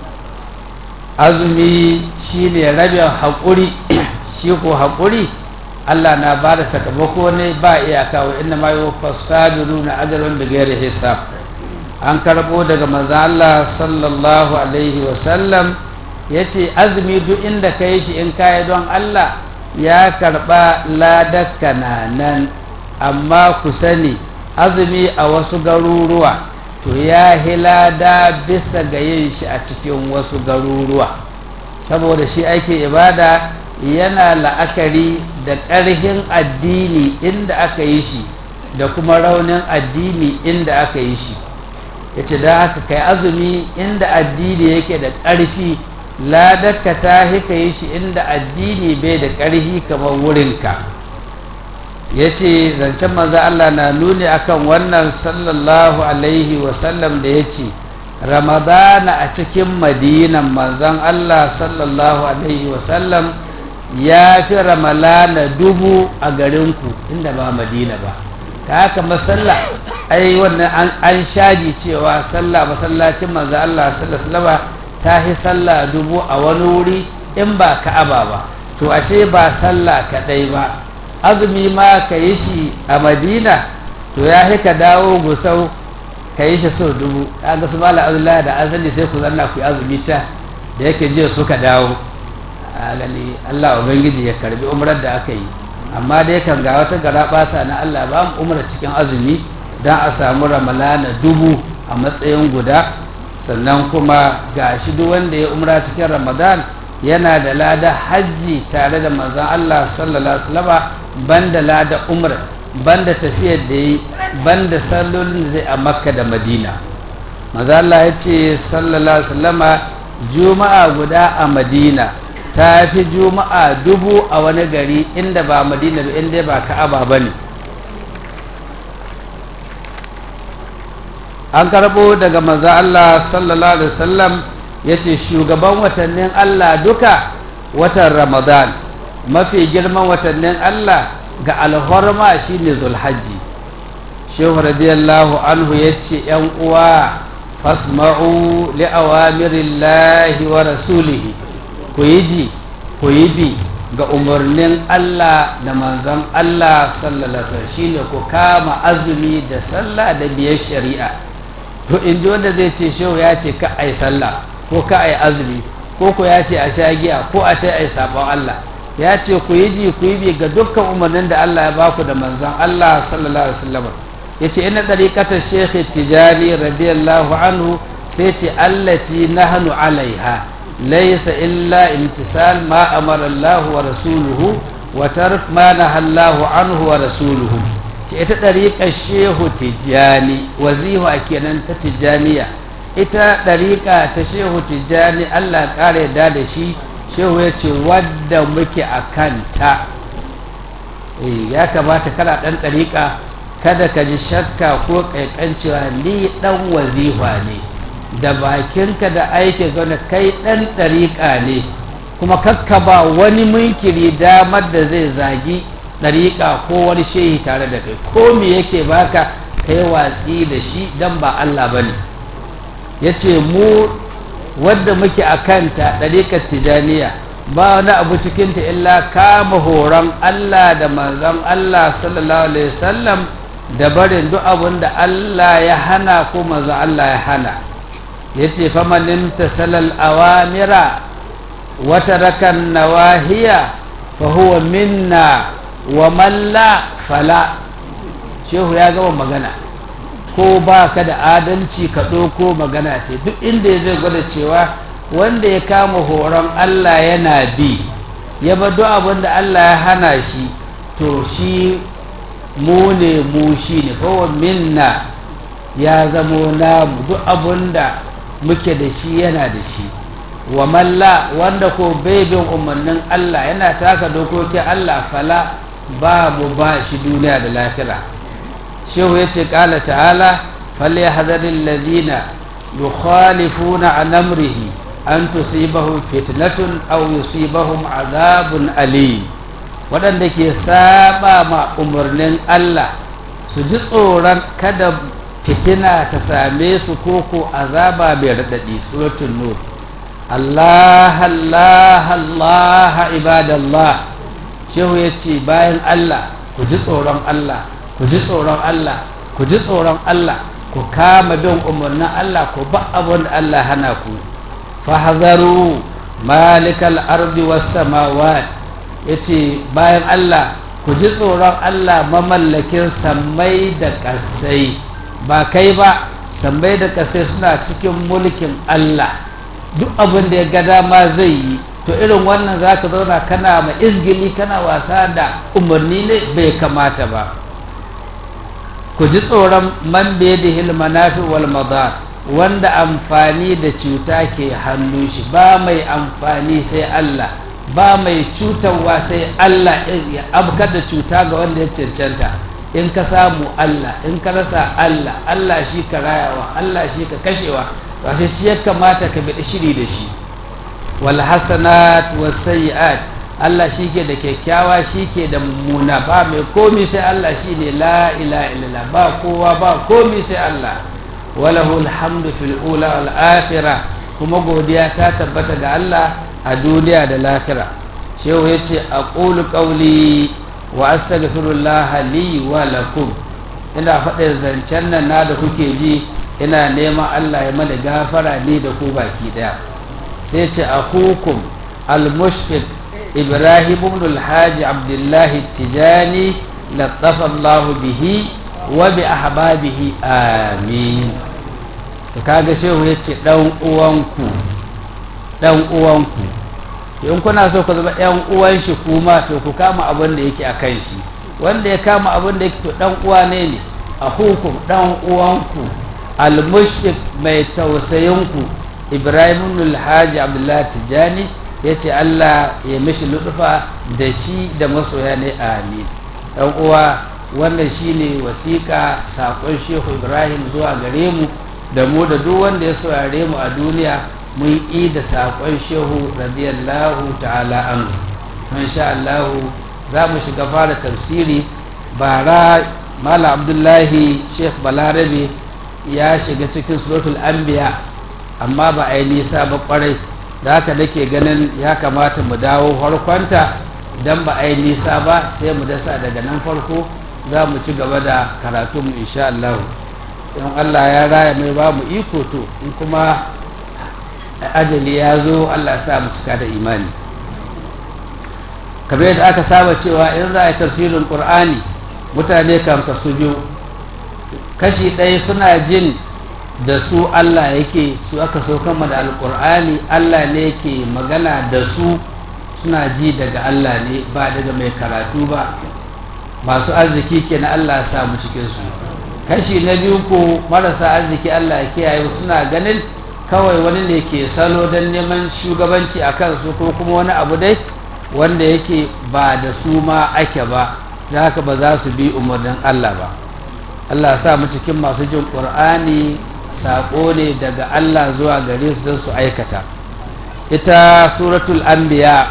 Speaker 1: azumi shine rabin haƙuri shi ko haƙuri Allah na ba da sakamako ne ba iyaka wa inna ma yuwaffas sabiruna ajran bighairi hisab an karbo daga manzo Allah sallallahu alaihi wa sallam yace azumi duk inda kai shi in kai don Allah ya karba ladakka nan amma ku sani azumi a wasu garuruwa to ya hilada bisa ga yin shi a cikin wasu garuruwa saboda shi ake ibada yana la'akari da ƙarhin addini inda aka yi shi da kuma raunin addini inda aka yi shi ya ce da haka kai azumi inda addini yake da ƙarfi ladakka ta hika yi shi inda addini bai da ƙarfi kamar wurinka ya ce zancen maza Allah na nuni akan wannan sallallahu alaihi wasallam da ya ce ramadana a cikin madinan manzon Allah sallallahu alaihi wasallam ya fi ramalana dubu a garinku inda ba madina ba ka haka masalla ai wannan an shaji cewa sallah masallacin manzo Allah sallallahu ta yi sallah dubu a wani wuri in ba ka'aba ba to ashe ba sallah kadai ba azumi ma ka yi shi a madina to ya ka dawo gusau ka yi shi sau dubu kaga su mala abdullahi da azali sai ku zanna ku yi azumi ta da yake jiya suka dawo a gani allah ubangiji ya karbi umrar da aka yi amma dai kan ga wata gara basa na allah ba mu umra cikin azumi don a samu ramalana dubu a matsayin guda sannan kuma ga shi duk wanda ya umra cikin ramadan yana da lada hajji tare da manzon allah sallallahu alaihi wasallam banda lada umra banda tafiyar da yi banda sallolin zai a makka da madina maza allah ya ce sallallahu alaihi wasallama juma'a guda a madina ta fi juma'a dubu a wani gari inda ba madina ba inda ba ka'aba ba ne an karbo daga maza Allah sallallahu alaihi wasallam ya ce shugaban watannin Allah duka watan ramadan mafi girman watannin Allah ga alhorma shine zulhajji shehu radiyallahu anhu ya ce yan uwa fasma'u li awamirillahi wa rasulihi ku yi ji ku yi bi ga umarnin Allah da manzon Allah sallallahu alaihi shine ku kama azumi da sallah da biyar shari'a to in ji wanda zai ce shehu ya ce ka ai sallah ko ka ai azumi ko ko ya ce a sha giya ko a ce ai sabon Allah ya ce ku yi ji ku yi bi ga dukkan umarnin da Allah ya baku da manzon Allah sallallahu alaihi wasallam ya ce ina ɗariƙatar shekhi tijani radiyallahu anhu sai ce allati nahnu alaiha laisa illa imtisal ma amara Allah wa rasuluhu wa tark ma nahallahu anhu wa rasuluhu ce ita ɗariƙar shehu tijani wazifa kenan ta tijaniya ita ɗariƙa ta shehu tijani Allah ƙara yadda da shi shehu ya ce wadda muke a kanta ya kamata kana ɗan ɗariƙa kada ka ji shakka ko ƙaiƙancewa ni ɗan wazifa ne da bakinka da aiki gana kai ɗan ɗariƙa ne kuma kakka ba wani munkiri damar da zai zagi ɗariƙa ko wani shehi tare da kai ko me yake baka kai watsi da shi dan ba Allah ba ne ya ce mu wadda muke a kanta ɗariƙar tijaniya ba wani abu cikinta illa kama horon Allah da manzon Allah sallallahu alaihi wasallam da barin duk abin da Allah ya hana ko manzon Allah ya hana ya ce famanin tasalal awamira wata rakan nawahiya fa huwa minna wa malla fala shehu ya gama magana ko ba ka da adalci ka ɗauko magana ce duk inda ya zai gwada cewa wanda ya kama horon Allah yana bi ya ba duk abin da Allah ya hana shi to shi mu ne mu shi ne kowa minna ya zamo namu duk abin da muke da shi yana da shi wa malla wanda ko bai bin umarnin Allah yana taka dokokin Allah fala babu ba shi duniya da lahira shehu ya ce kala ta'ala falyahdharil ladina yukhalifuna an amrihi an tusibahum fitnatun aw yusibahum azabun alim waɗanda ke saba ma umarnin Allah su ji tsoron kada fitina ta same su koko azaba mai raɗaɗi suratul nur Allah Allah Allah ibadallah shehu ya ce bayan Allah ku ji tsoron Allah ku ji tsoron Allah ku ji tsoron Allah ku kama bin umarnin Allah ku ba abin da Allah hana ku fahzaru malikal ardi was samawat yace bayan Allah ku ji tsoron Allah mamallakin sammai da ƙasai ba kai ba sammai da ƙasai suna cikin mulkin Allah duk abin da ya ga dama zai yi to irin wannan za ka zauna kana ma izgili kana wasa da umarni ne bai kamata ba ku ji tsoron man biyadihil manafi wal madar wanda amfani da cuta ke hannun shi ba mai amfani sai Allah ba mai cutarwa sai Allah ya abkar da cuta ga wanda ya cancanta in ka samu Allah in ka rasa Allah Allah shi ka rayawa Allah shi ka kashewa ba shi ya kamata ka bi shiri da shi wal hasanat was sayyi'at Allah shi ke da kyakkyawa shi ke da mummuna ba mai komi sai Allah shi ne la ila illallah ba kowa ba komi sai Allah walahu alhamdu fil ula wal akhirah kuma godiya ta tabbata ga Allah a duniya da lahira shehu ya ce a ƙulu ƙauli wa astaghfirullah li wa lakum ina faɗin zancen nan na da kuke ji ina neman Allah ya mana gafara ni da ku baki ɗaya sai ce a hukum al-mushfiq ibrahim ibn al-haji abdullahi tijani lattafa Allah bihi wa bi ahbabihi amin to kaga shehu ya ce ɗan uwanku ɗan uwanku in kuna so ku zama ɗan uwan shi kuma to ku kama abin da yake a kan shi wanda ya kama abin da yake to ɗan uwa ne ne a hukum ɗan uwanku almushfiq mai tausayinku ibrahim alhaji abdullahi tijani ya ce allah ya mishi luɗufa da shi da masoya ne amin ɗan uwa wannan shine wasiƙa saƙon shehu ibrahim zuwa gare mu da mu da duk wanda ya saurare mu a duniya mun yi da saƙon shehu radiyallahu ta'ala an sha Allahu za mu shiga fara tafsiri bara mala abdullahi sheikh balarabe ya shiga cikin suratul anbiya amma ba a yi nisa ba kwarai da haka nake ganin ya kamata mu dawo farkonta don ba a yi nisa ba sai mu dasa daga nan farko za mu ci gaba da karatunmu insha Allahu in Allah ya raya mai ba mu iko to in kuma ajali ya zo Allah sa mu cika da imani kamar yadda aka saba cewa in za a yi tafsirin ƙur'ani mutane kan kasu biyu kashi ɗaya suna jin da su Allah yake su aka so kama da alƙur'ani Allah ne ke magana da su suna ji daga Allah ne ba daga mai karatu ba masu arziki ke na Allah ya samu cikinsu kashi na biyu ko marasa arziki Allah ya kiyaye suna ganin kawai wani ne ke salo don neman shugabanci a kansu ko kuma wani abu dai wanda yake ba da su ma ake ba da haka ba za su bi umarnin Allah ba Allah sa mu cikin masu jin ƙur'ani saƙo ne daga Allah zuwa gare su don su aikata ita suratul anbiya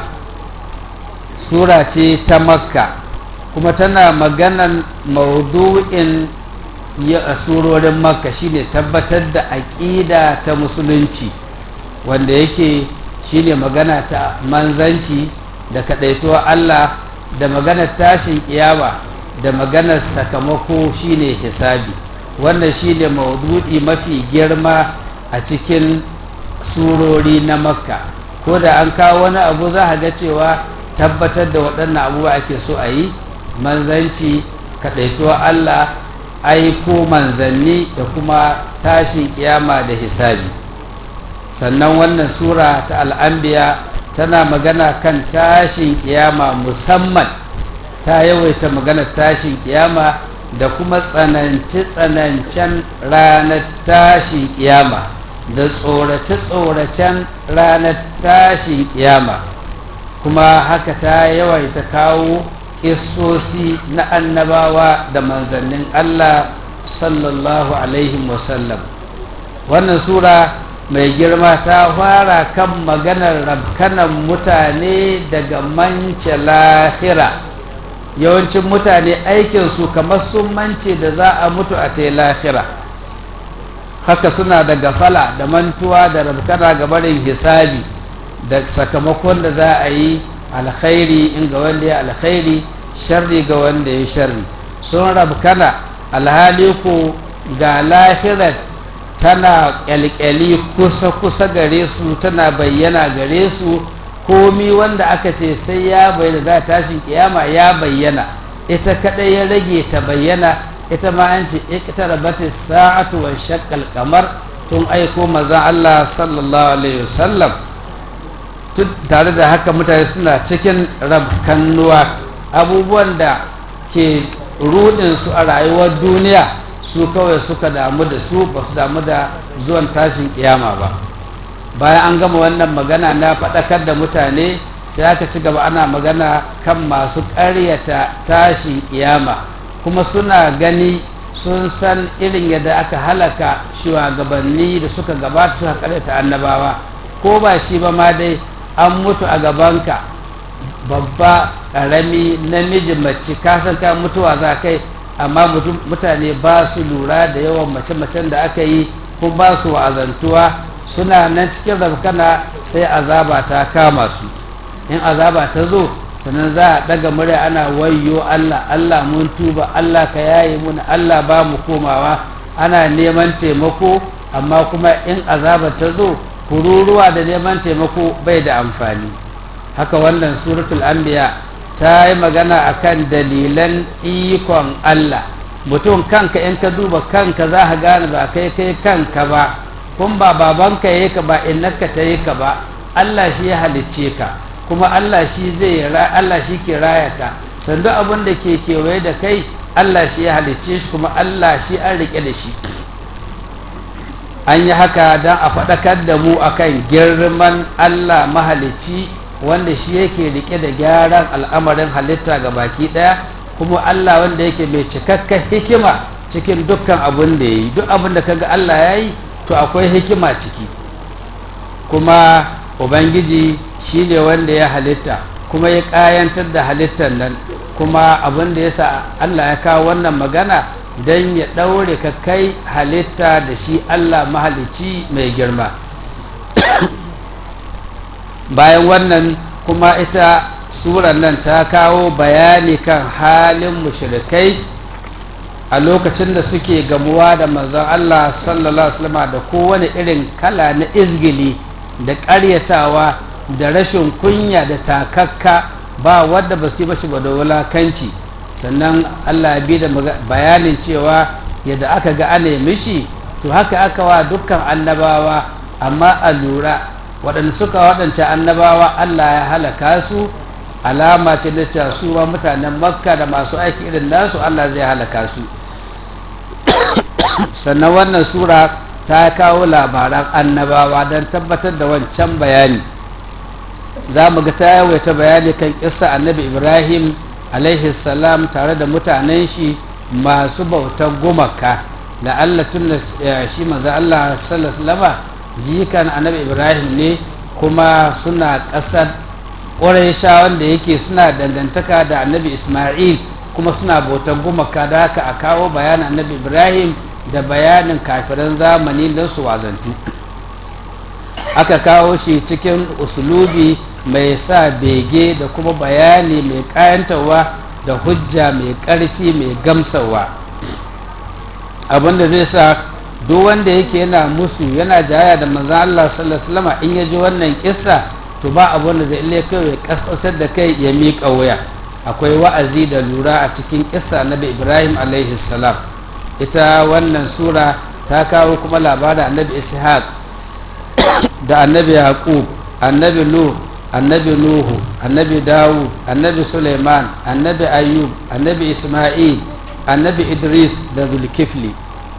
Speaker 1: sura ce ta makka kuma tana maganan maudu'in a surorin makka shine tabbatar da aƙida ta musulunci wanda yake shine magana ta manzanci da kaɗaituwa Allah da maganar tashin kiyama da maganar sakamako shine hisabi wannan shine maudu'i mafi girma a cikin surori na makka ko da an kawo wani abu za a ga cewa tabbatar da waɗannan abubuwa ake so a yi manzanci kaɗaituwa Allah aiko manzanni da kuma tashin kiyama da hisabi sannan wannan sura ta al'ambiya tana magana kan tashin kiyama musamman ta yawaita magana tashin kiyama da kuma tsanance-tsanancen ranar tashin kiyama da tsorace-tsoracen ranar tashin kiyama kuma haka ta yawaita kawo kissosi na annabawa da manzannin Allah sallallahu alaihi wasallam wannan sura mai girma ta fara kan maganar rabkanan mutane daga mance lahira yawancin mutane aikinsu kamar sun mance da za a mutu a ta lahira haka suna da gafala da mantuwa da rabkana ga barin hisabi da sakamakon da za a yi alkhairi in ga wanda ya alkhairi sharri ga wanda ya sharri sun rabkana alhali ko ga lahirar tana kyalkyali kusa-kusa gare su tana bayyana gare su komi wanda aka ce sai ya bayyana za tashin kiyama ya bayyana ita kadai ya rage ta bayyana ita ma an ce iktarabati sa'atu wa shaqqal kamar tun aiko mazan Allah sallallahu alaihi wasallam tare da haka mutane suna cikin rabkannuwa abubuwan da ke rudin su a rayuwar duniya su kawai suka damu da su ba su damu da zuwan tashin kiyama ba bayan an gama wannan magana na faɗakar da mutane sai aka ci gaba ana magana kan masu ƙaryata tashin kiyama kuma suna gani sun san irin yadda aka halaka shugabanni da suka gabata suka ƙaryata annabawa ko ba shi ba ma dai an mutu a gabanka babba ƙarami namiji mace kasan ka mutuwa za kai amma mutane ba su lura da yawan mace-macen da aka yi ko ba su wa'azantuwa suna nan cikin rafkana sai azaba ta kama su in azaba ta zo sannan za a daga murya ana wayyo Allah Allah mun tuba Allah ka yaye mun Allah ba mu komawa ana neman taimako amma kuma in azaba ta zo kururuwa da neman taimako bai da amfani haka wannan suratul anbiya ta yi magana akan dalilan ikon Allah mutum kanka in ka duba kanka za ka gane ba kai kai kanka ba kun ba babanka ya ka ba innaka ta yi ka ba Allah shi ya halicce ka kuma Allah shi zai Allah shi ke raya ka sandu abin da ke kewaye da kai Allah shi ya halicce shi kuma Allah shi an rike da shi an yi haka don a faɗakar da mu akan girman Allah mahalicci wanda shi yake rike da gyaran al'amarin halitta ga baki ɗaya kuma Allah wanda yake mai cikakken hikima cikin dukkan abin da ya yi duk abin da kaga Allah ya yi to akwai hikima ciki kuma ubangiji shi ne wanda ya halitta kuma ya ƙayantar da halittar nan kuma abin da ya sa Allah ya kawo wannan magana don ya ɗaure ka kai halitta da shi Allah mahalicci mai girma bayan wannan kuma ita surar nan ta kawo bayani kan halin mushrikai a lokacin da suke gamuwa da manzon Allah sallallahu alaihi wasallam da kowane irin kala na izgili da ƙaryatawa da rashin kunya da takakka ba wadda ba su yi bashi ba da wulakanci sannan Allah ya bi da bayanin cewa yadda aka ga ana mishi to haka aka wa dukkan annabawa amma a lura waɗanda suka waɗance annabawa Allah ya halaka su alama ce da cewa su ma mutanen makka da masu aiki irin nasu Allah zai halaka su sannan wannan sura ta kawo labaran annabawa don tabbatar da wancan bayani za mu ga ta yawaita bayani kan kissa annabi ibrahim alaihi salam tare da mutanen shi masu bautar gumaka la'alla tun da shi manzo Allah sallallahu alaihi jikan annabi ibrahim ne kuma suna ƙasar ƙuraisha wanda yake suna dangantaka da annabi isma'il kuma suna bautar gumaka da haka a kawo bayanin annabi ibrahim da bayanin kafiran zamani don su wazantu aka kawo shi cikin usulubi mai sa bege da kuma bayani mai kayantarwa da hujja mai ƙarfi mai gamsarwa abinda zai sa duk wanda yake yana musu yana jaya da manzan Allah sallallahu alaihi in ya ji wannan kissa to ba abin da zai ile kai kaskasar da kai ya miƙa wuya akwai wa'azi da lura a cikin kissa na Ibrahim alaihi salam ita wannan sura ta kawo kuma labarin annabi ishaq da annabi yaqub annabi nuh annabi nuhu annabi dawud annabi suleiman annabi ayyub annabi isma'il annabi idris da zulkifli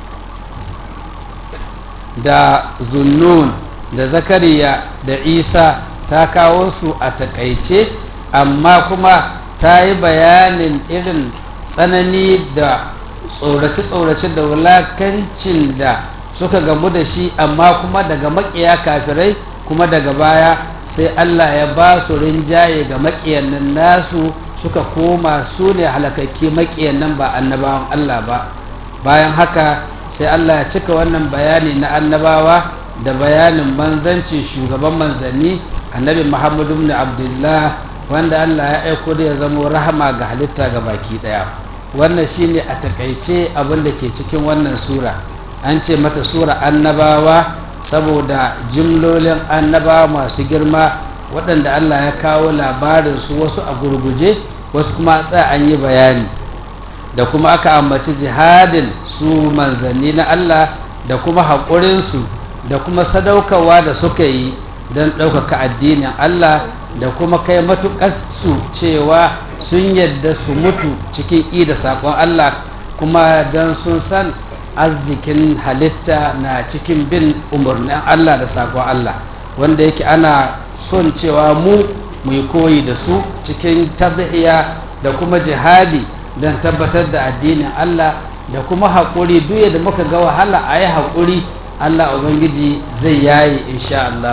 Speaker 1: da zunnun da zakariya da isa ta kawo su a takaice amma kuma ta yi bayanin irin tsanani da tsorace-tsorace da wulakancin da suka gamu da shi amma kuma daga makiya kafirai kuma daga baya sai allah ya ba su rinjaye ga makiyan nan nasu suka koma su ne halakakke makiyan nan ba annabawan allah ba bayan haka sai allah ya cika wannan bayani na annabawa da bayanin manzancin shugaban manzanni annabi muhammadu ibn abdullah wanda allah ya aiko da ya zamo rahama ga halitta ga baki daya wannan shine a takaice abin da ke cikin wannan sura an ce mata sura annabawa saboda jimlolin annabawa masu girma waɗanda allah ya kawo labarin su wasu a gurguje wasu kuma tsaya an yi bayani da kuma aka ambaci jihadin su manzanni na allah da kuma haƙurinsu da kuma sadaukarwa da suka yi don ɗaukaka addinin allah da kuma kai matuƙar su cewa sun yadda su mutu cikin i da saƙon allah kuma don sun san arzikin halitta na cikin bin umarnin Allah da sakon Allah wanda yake ana son cewa mu mu yi koyi da su cikin tadhiya da kuma jihadi don tabbatar da addinin Allah da kuma haƙuri duk da muka ga wahala a yi haƙuri Allah Ubangiji zai yayi insha Allah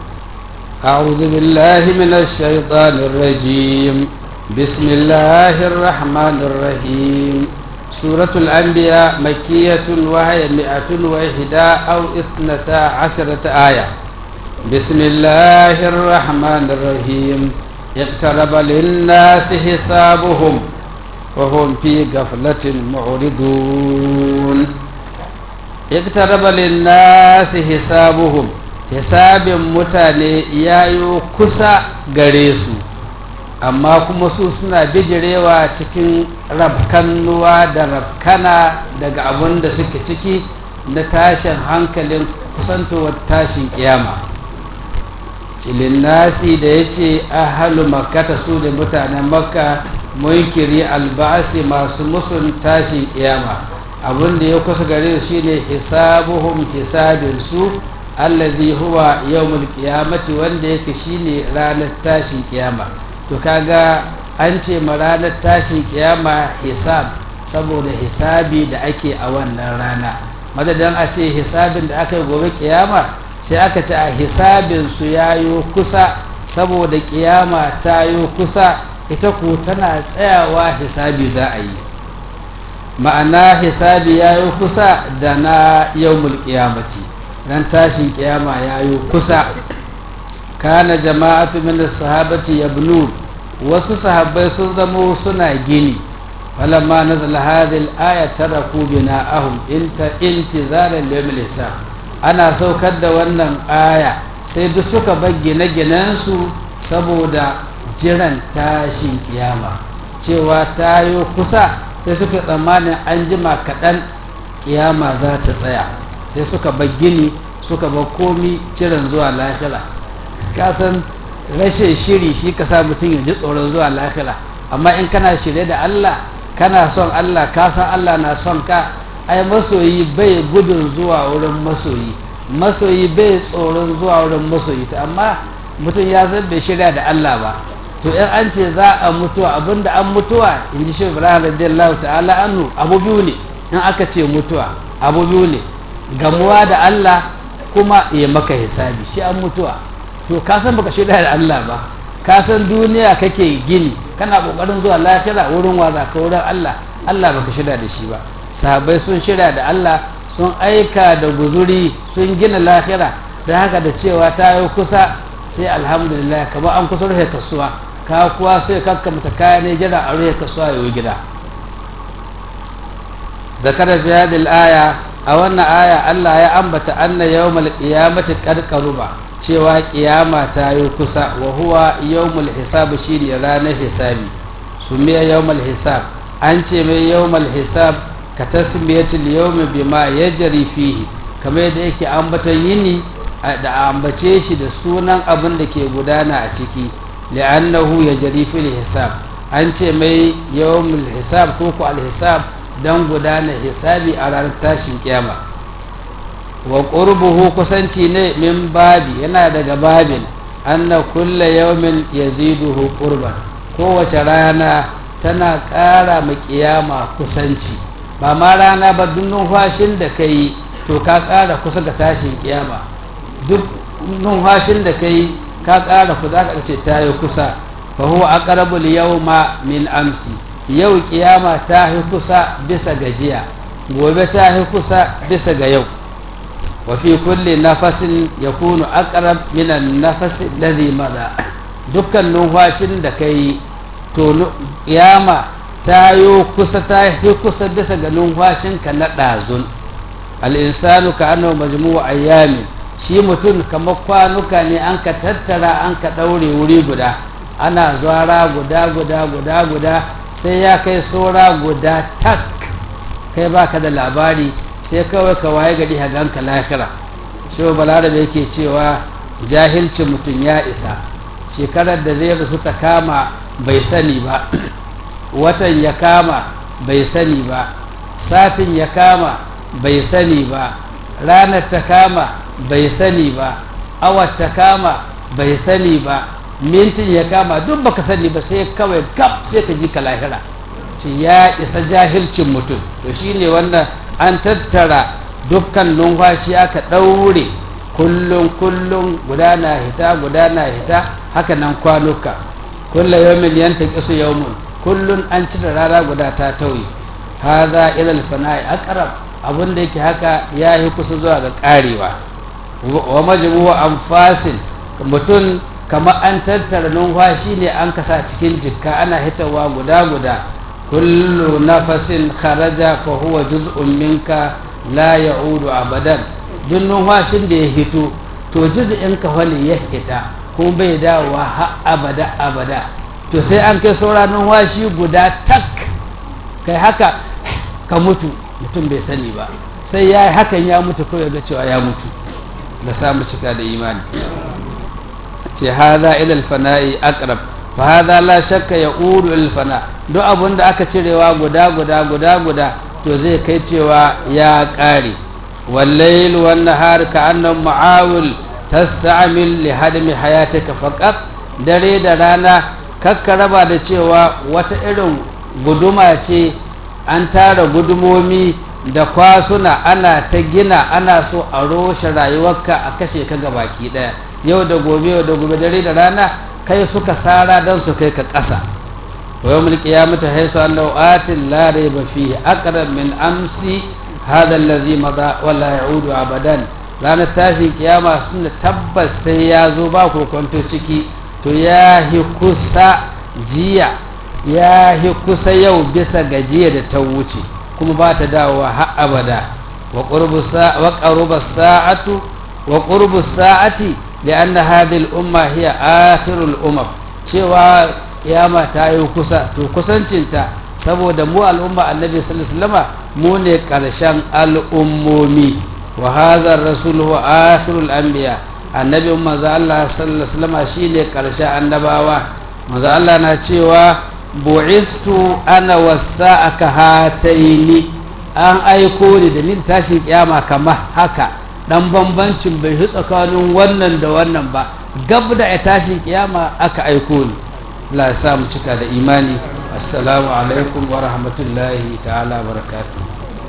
Speaker 1: أعوذ بالله من الشيطان الرجيم بسم الله الرحمن الرحيم سورة الأنبياء مكية وهي مئة وإحدى أو اثنتا عشرة آية بسم الله الرحمن الرحيم اقترب للناس حسابهم وهم في غفلة معرضون اقترب للناس حسابهم hisabin mutane ya yi kusa gare su amma kuma su suna bijirewa cikin rafkannuwa da rafkana daga abin da suke ciki na tashin hankalin kusantowar tashin kiyama cilin nasi da ya ce ahalu makkata su da mutanen makka munkiri albasi masu musun tashin kiyama abin da ya kusa gare su shine hisabuhum hisabin su allazi huwa yawmul qiyamati wanda yake shine ranar tashin kiyama to kaga an ce ma ranar tashin kiyama hisab saboda hisabi da ake a wannan rana madadin a ce hisabin da aka yi gobe kiyama sai aka ce a hisabin su yayo kusa saboda kiyama ta yi kusa ita ko tana tsayawa hisabi za a yi ma'ana hisabi ya yi kusa da na yawmul qiyamati ran tashin kiyama ya yi kusa kana jama'atu min sahabati yabnun wasu sahabbai sun zamo suna gini falamma nazala hadhihi al-aya taraku bina'ahum inta intizaran liyawmil hisab ana saukar da wannan aya sai duk suka bar gine-ginen su saboda jiran tashin kiyama cewa ta yi kusa sai suka tsammanin an jima kaɗan kiyama za ta tsaya sai suka bar gini suka bar komi ciran zuwa lahira kasan rashin shiri shi ka sa mutum ya ji tsoron zuwa lahira amma in kana shirye da allah kana son allah ka san allah na son ka ai masoyi bai gudun zuwa wurin masoyi masoyi bai tsoron zuwa wurin masoyi to amma mutum ya san bai shirya da allah ba to in an ce za a mutuwa abinda an mutuwa in ji shi ibrahim radiyallahu ta'ala anhu abu biyu ne in aka ce mutuwa abu biyu ne gamuwa da Allah kuma ya maka hisabi shi an mutuwa to ka san baka shirya da Allah ba ka san duniya kake gini kana kokarin zuwa lafiya wurin waza ka wurin Allah Allah baka shirya da shi ba sahabbai sun shirya da Allah sun aika da guzuri sun gina lahira da haka da cewa ta yi kusa sai alhamdulillah kama an kusa rufe kasuwa ka kuwa sai kakkamta kaya ne jira a rufe kasuwa ya gida zakara fi hadhihi aya a wannan aya Allah ya ambata anna yawmal qiyamati qad qaruba cewa kiyama ta yi kusa wa huwa yawmul hisab shine ranar hisabi sumiya yawmul hisab an ce mai yawmul hisab ka tasmiyatul yawmi bima yajri fihi kamar yadda yake ambatan yini da ambace shi da sunan abin da ke gudana a ciki li'annahu yajri fil hisab an ce mai yawmul hisab ko ku al hisab don gudana hisabi a ranar tashin kiyama wa qurbuhu kusanci ne min babi yana daga babin anna kulla yawmin yaziduhu qurban kowace rana tana ƙara ma kiyama kusanci ba ma rana ba duk numfashin da ka yi to ka ƙara kusa ga tashin kiyama duk numfashin da ka yi ka ƙara ku za ka ce ta yi kusa fa huwa aqrabul yawma min amsi yau kiyama ta yi kusa bisa gajiya gobe ta yi kusa bisa ga yau wa fi kulli nafasin yakunu aqrab min an-nafas alladhi madha dukkan numfashin da kai to kiyama ta yi kusa ta yi kusa bisa ga numfashinka na ɗazun al'insanu ka annahu majmu'u ayyamin shi mutum kamar kwanuka ne an ka tattara an ka ɗaure wuri guda ana zuwara guda guda guda guda sai ya kai saura guda tak kai baka da labari sai kawai ka waye gari ganka lahira shi balarabe yake cewa jahilci mutum ya isa shekarar da zai rasu ta kama bai sani ba watan ya kama bai sani ba satin ya kama bai sani ba ranar ta kama bai sani ba awar ta kama bai sani ba mintin ya kama duk baka sani ba sai kawai gab sai ka ji ka lahira ce ya isa jahilcin mutum to shine wannan an tattara dukkan numfashi aka ɗaure kullum kullum guda na hita guda na hita haka nan kwanuka kulla yawmin yanta kisu yawmun kullum an cire rana guda ta tauye hadha ila al-fana'i aqrab abin da yake haka ya yi kusa zuwa ga karewa wa majmu'u anfasin mutum kamar an tattara numfashi ne an kasa cikin jikka ana hitawa guda guda kullu nafasin kharaja fa huwa juz'un minka la ya'udu abadan duk numfashin da ya hito to juz'in ka wani ya hita kuma bai dawowa har abada abada to sai an kai sauran numfashi guda tak kai haka ka mutu mutum bai sani ba sai ya yi hakan ya mutu kawai ga cewa ya mutu da samu cika da imani ce haza ilal fana'i aqrab fa haza la shakka ya uru ilal fana duk abun da aka cirewa guda guda guda guda to zai kai cewa ya ƙare wallail wan nahar ka annam ma'awil tasta'mil li hadmi hayatika faqat dare da rana kakka raba da cewa wata irin guduma ce an tara gudumomi da kwasuna ana ta gina ana so a roshe rayuwarka a kashe ka baki daya yau da gobe yau da gobe dare da rana kai suka sara don su kai ka ƙasa wa yau mulki ya mutu haisu allahu atin la raiba fihi aqrab min amsi hadha allazi madha wala ya'udu abadan ranar tashin kiyama suna tabbas sai ya zo ba kokonto ciki to ya hi kusa jiya ya hi kusa yau bisa gajiya da ta wuce kuma ba ta dawowa har abada wa ƙaruba sa'atu wa ƙurbu sa'ati da an na hadil umma hiya akhirul umar cewa kiyama ta yi kusa to kusancinta saboda mu al'umma annabi sallallahu mu ne ƙarshen al'ummomi wa hazar rasul wa akhirul anbiya annabi maza Allah sallallahu alaihi shine ƙarshen annabawa maza Allah na cewa bu'istu ana wasa aka hataini an aiko ni da ni tashin kiyama kamar haka dan bambancin bai fi tsakanin wannan da wannan ba gab da ya tashin kiyama aka aiko ni Allah ya sa mu cika da imani assalamu alaikum wa rahmatullahi ta'ala barakatuh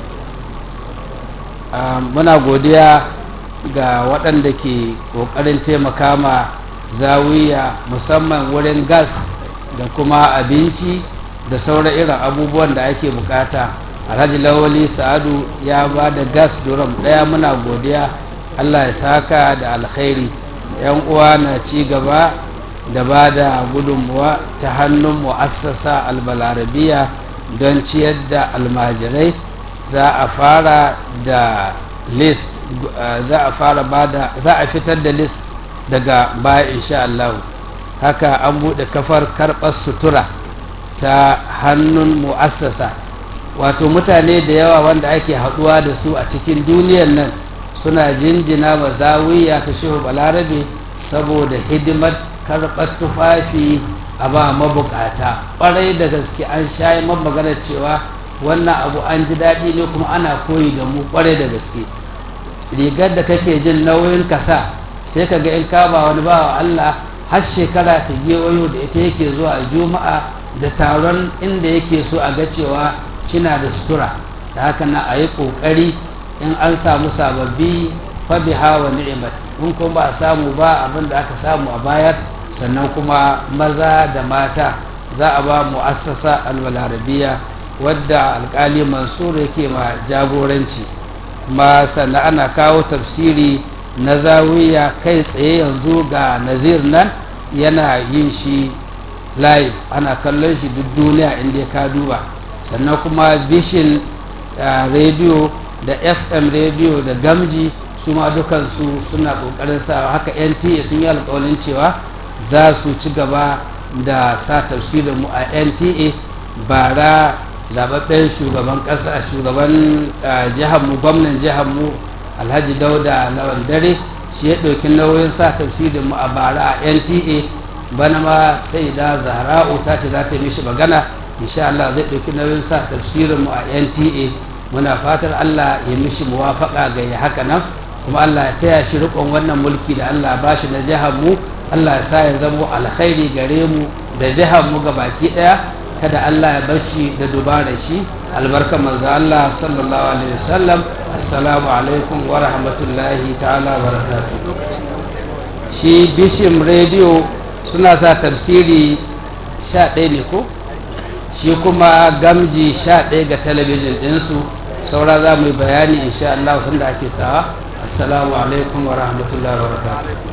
Speaker 1: muna godiya ga waɗanda ke ƙoƙarin taimaka ma zawiya musamman wurin gas da kuma abinci da sauran irin abubuwan da ake bukata alhaji lawali sa'adu ya ba da gas duram daya muna godiya allah ya saka da alkhairi yan uwa na ci gaba da ba da gudunmuwa ta hannun mu'assasa albalarabiya don ciyar da almajirai za a fara da list za a fara ba da za a fitar da list daga baya insha Allah haka an buɗe kafar karɓar sutura ta hannun mu'assasa wato mutane da yawa wanda ake haɗuwa da su a cikin duniyar nan suna jinjina ma zawiya ta shehu balarabe saboda hidimar karɓar tufafi a ba mabukata ƙwarai da gaske an shayi maganar cewa wannan abu an ji daɗi ne kuma ana koyi da mu ƙwarai da gaske rigar da kake jin nauyin kasa sai ka ga in kama wani bawa Allah har shekara ta gewayo da ita yake zuwa juma'a da taron inda yake so a ga cewa kina da sutura da haka na a yi ƙoƙari in an samu sababbi fabiha wa ni'imat in kuma ba a samu ba abin da aka samu a bayar sannan kuma maza da mata za a ba mu'assasa albalarabiya wadda alkali mansur yake ma jagoranci kuma sannan ana kawo tafsiri na zawiya kai tsaye yanzu ga nazir nan yana yin shi live ana kallon shi duk duniya inda ka duba sannan kuma bishin rediyo da fm rediyo da gamji su ma dukansu suna kokarin sa haka nta sun yi alkawalin cewa za su ci gaba da sa tafsirin mu a nta bara zababben shugaban kasa shugaban jihar mu gwamnan jihar mu alhaji dauda lawan dare shi ya ɗauki nauyin sa tafsirin mu a bara a nta bana ma sai da zahra'u ta ce za ta yi mishi magana insha Allah zai ɗauki nauyin sa tafsirin mu a nta muna fatar allah ya mishi muwafaka ga ya haka nan kuma allah ya taya shi rikon wannan mulki da allah ba shi na jihar mu allah ya sa ya zamo alkhairi gare mu da jihar mu baki daya kada allah ya bar shi da dubara shi albarka manzo allah sallallahu alaihi wasallam assalamu alaikum wa rahmatullahi ta'ala wa barakatuh shi bishim radio suna sa tafsiri 11 ne ko shi kuma gamji 11 ga talabijin ɗinsu saura za mu yi bayani insha Allah sanda ake sawa assalamu alaikum wa rahmatullahi wa barakatuh